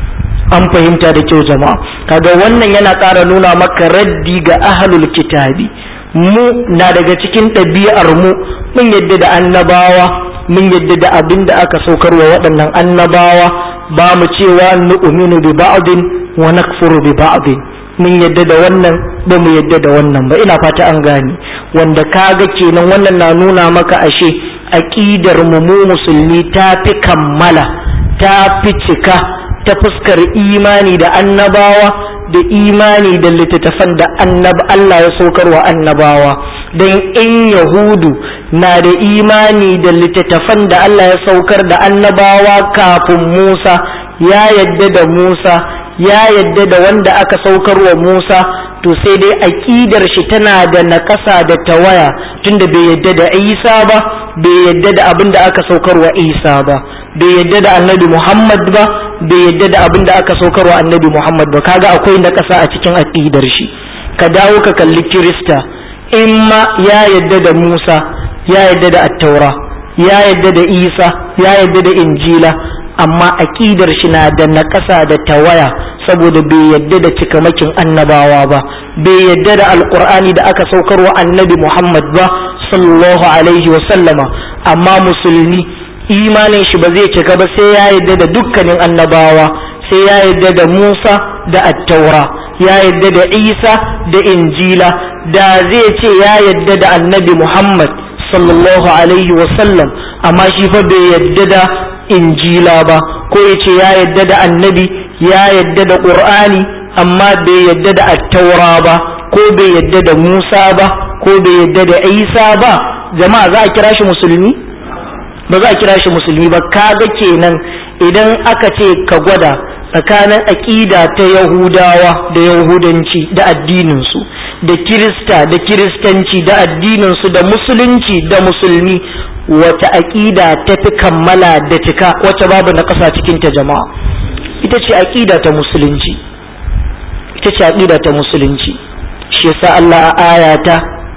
an fahimta da kyau jama'a kaga wannan yana ƙara nuna maka raddi ga ahlul kitabi mu na daga cikin ɗabi'ar mu mun yadda da annabawa mun yadda da abin da aka saukar wa waɗannan annabawa ba mu cewa nu'minu bi ba'din wa nakfuru bi ba'din mun yadda da wannan ba mu yadda da wannan ba ina fata an gane wanda kaga kenan wannan na nuna maka ashe aqidar mu mu musulmi ta fi kammala ta fi cika ta fuskar imani da annabawa da imani da littattafan da annab Allah ya saukar wa annabawa don in yahudu na da imani da littattafan da Allah ya saukar da annabawa kafin Musa ya yadda da Musa ya yadda da wanda aka saukar wa Musa to sai dai aƙidar shi tana da naƙasa da tawaya tunda bai yadda da Isa ba bai yadda da abin da aka saukar wa Isa ba bai yadda da annabi Muhammad ba bai yadda da abin da aka saukar wa annabi Muhammad ba kaga akwai naƙasa a cikin aƙidar shi ka dawo ka kalli Kirista in ma ya yadda da Musa ya yadda da attaura ya yadda da Isa ya yadda da Injila amma aƙidar shi na da naƙasa da tawaya saboda bai yadda da cikamakin annabawa ba bai yadda da alƙur'ani da aka saukar wa annabi Muhammad ba sallallahu alaihi wa sallama amma musulmi imanin shi ba zai cika ba sai ya yadda da dukkanin annabawa sai ya yadda da Musa da attaura ya yadda da Isa da Injila da zai ce ya yadda da annabi Muhammad sallallahu alaihi wa sallam amma shi fa bai yadda da injila ba ko ya ce ya yadda da annabi ya yadda da ƙur'ani amma bai yadda da attaura ba ko bai yadda da musa ba ko bai yadda da isa ba jama'a za a kira shi musulmi ba za a kira shi musulmi ba kaga kenan idan aka ce ka gwada tsakanin aƙida ta yahudawa da yahudanci da addininsu da kirista da kiristanci da addininsu da musulunci da musulmi wata aƙida ta fi kammala da cika wacce babu na ƙasa cikinta jama'a ita ce aƙida ta musulunci ita ce aƙida ta musulunci shi yasa Allah a aya ta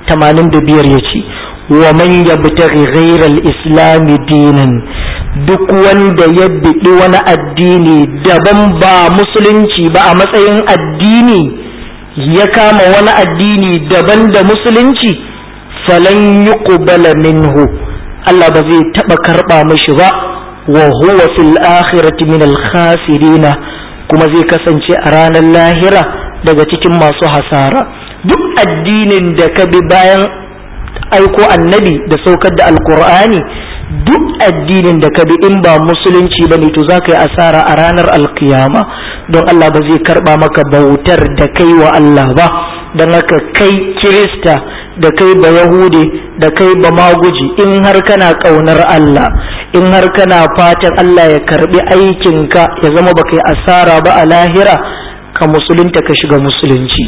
85 ya ce wa man yabtaghi ghayra al-islam dinan duk wanda ya biɗi wani addini daban ba musulunci ba a matsayin addini ya kama wani addini daban da musulunci falan yuqbala minhu Allah ba zai taɓa karɓa mashi ba wa huwa fil akhirati min al khasirina kuma zai kasance a ranar lahira daga cikin masu hasara duk addinin da ka bi bayan aiko annabi da saukar da alkur'ani duk addinin da ka bi in ba musulunci ba ne to za ka yi asara a ranar alkiyama don Allah ba zai karba maka bautar da kai wa Allah ba don haka kai kirista da kai ba yahude da kai ba maguji in har kana kaunar Allah in har kana fatan Allah ya karbi aikinka ya zama ba kai asara ba a lahira ka musulunta ka shiga musulunci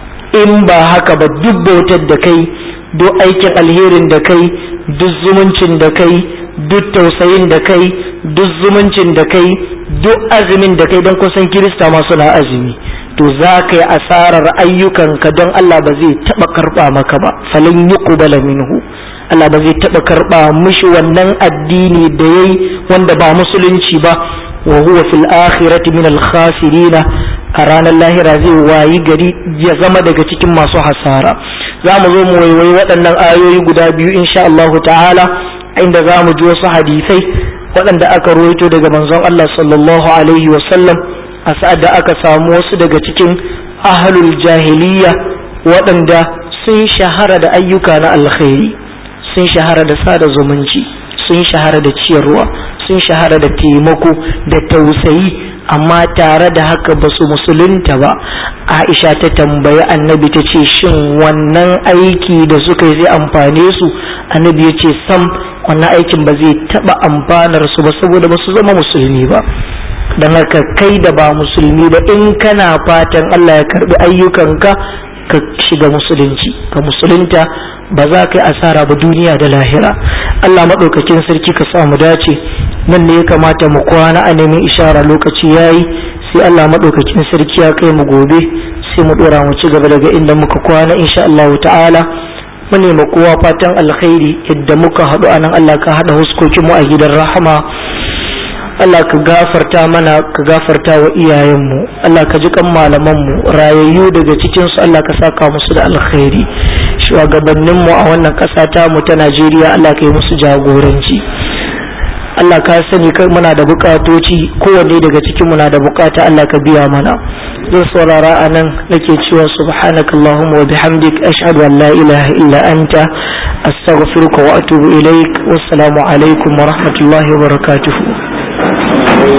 in ba haka ba duk bautar da kai duk aikin alherin da kai duk zumuncin da kai duk tausayin da kai duk zumuncin da kai duk azumin da kai don kusan kirista ma suna azumi to za ka yi asarar ayyukanka don Allah ba zai taɓa karɓa maka ba falin yi minhu Allah ba zai taɓa karɓa mishi wannan addini da yayi wanda ba musulunci ba wa huwa fil akhirati min al khasirina a ranar lahira zai wayi gari ya zama daga cikin masu hasara za mu zo mu waiwayi waɗannan ayoyi guda biyu insha Allah ta'ala inda za mu ji wasu hadisai waɗanda aka ruwaito daga manzon Allah sallallahu alaihi wasallam a sa'ad da aka samu wasu daga cikin ahlul jahiliya waɗanda sun shahara da ayyuka na alkhairi sun shahara da sada zumunci sun shahara da ciyarwa sun shahara da taimako da tausayi amma tare da haka ba su musulunta ba aisha ta tambayi annabi ta ce shin wannan aiki da suka yi zai amfane su annabi ya ce sam wannan aikin ba zai taba amfanar su ba saboda ba su zama musulmi ba don haka kai da ba musulmi ba in kana fatan allah ya karbi ayyukanka ka shiga musulunci ka musulunta ba za ka yi asara ba duniya da lahira allah maɗaukakin sarki ka samu dace nan ne ya kamata mu kwana a neman ishara lokaci ya yi sai Allah maɗaukakin sarki ya kai mu gobe sai mu ɗora mu ci gaba daga inda muka kwana insha Allah ta'ala mu nema kowa fatan alkhairi yadda muka haɗu a nan Allah ka haɗa huskokin mu a gidan rahama Allah ka gafarta mana ka gafarta wa iyayenmu Allah ka ji kan malamanmu rayayyu daga cikinsu Allah ka saka musu da alkhairi shugabanninmu a wannan ƙasa ta mu ta Najeriya Allah ka yi musu jagoranci Allah ka sani kai muna da bukatoci kowanne daga cikin muna da bukata Allah ka biya mana zan saurara a nan nake cewa subhanaka allahumma wa bihamdik ashhadu an la ilaha illa anta astaghfiruka wa atubu ilaik wassalamu alaikum wa rahmatullahi wa barakatuh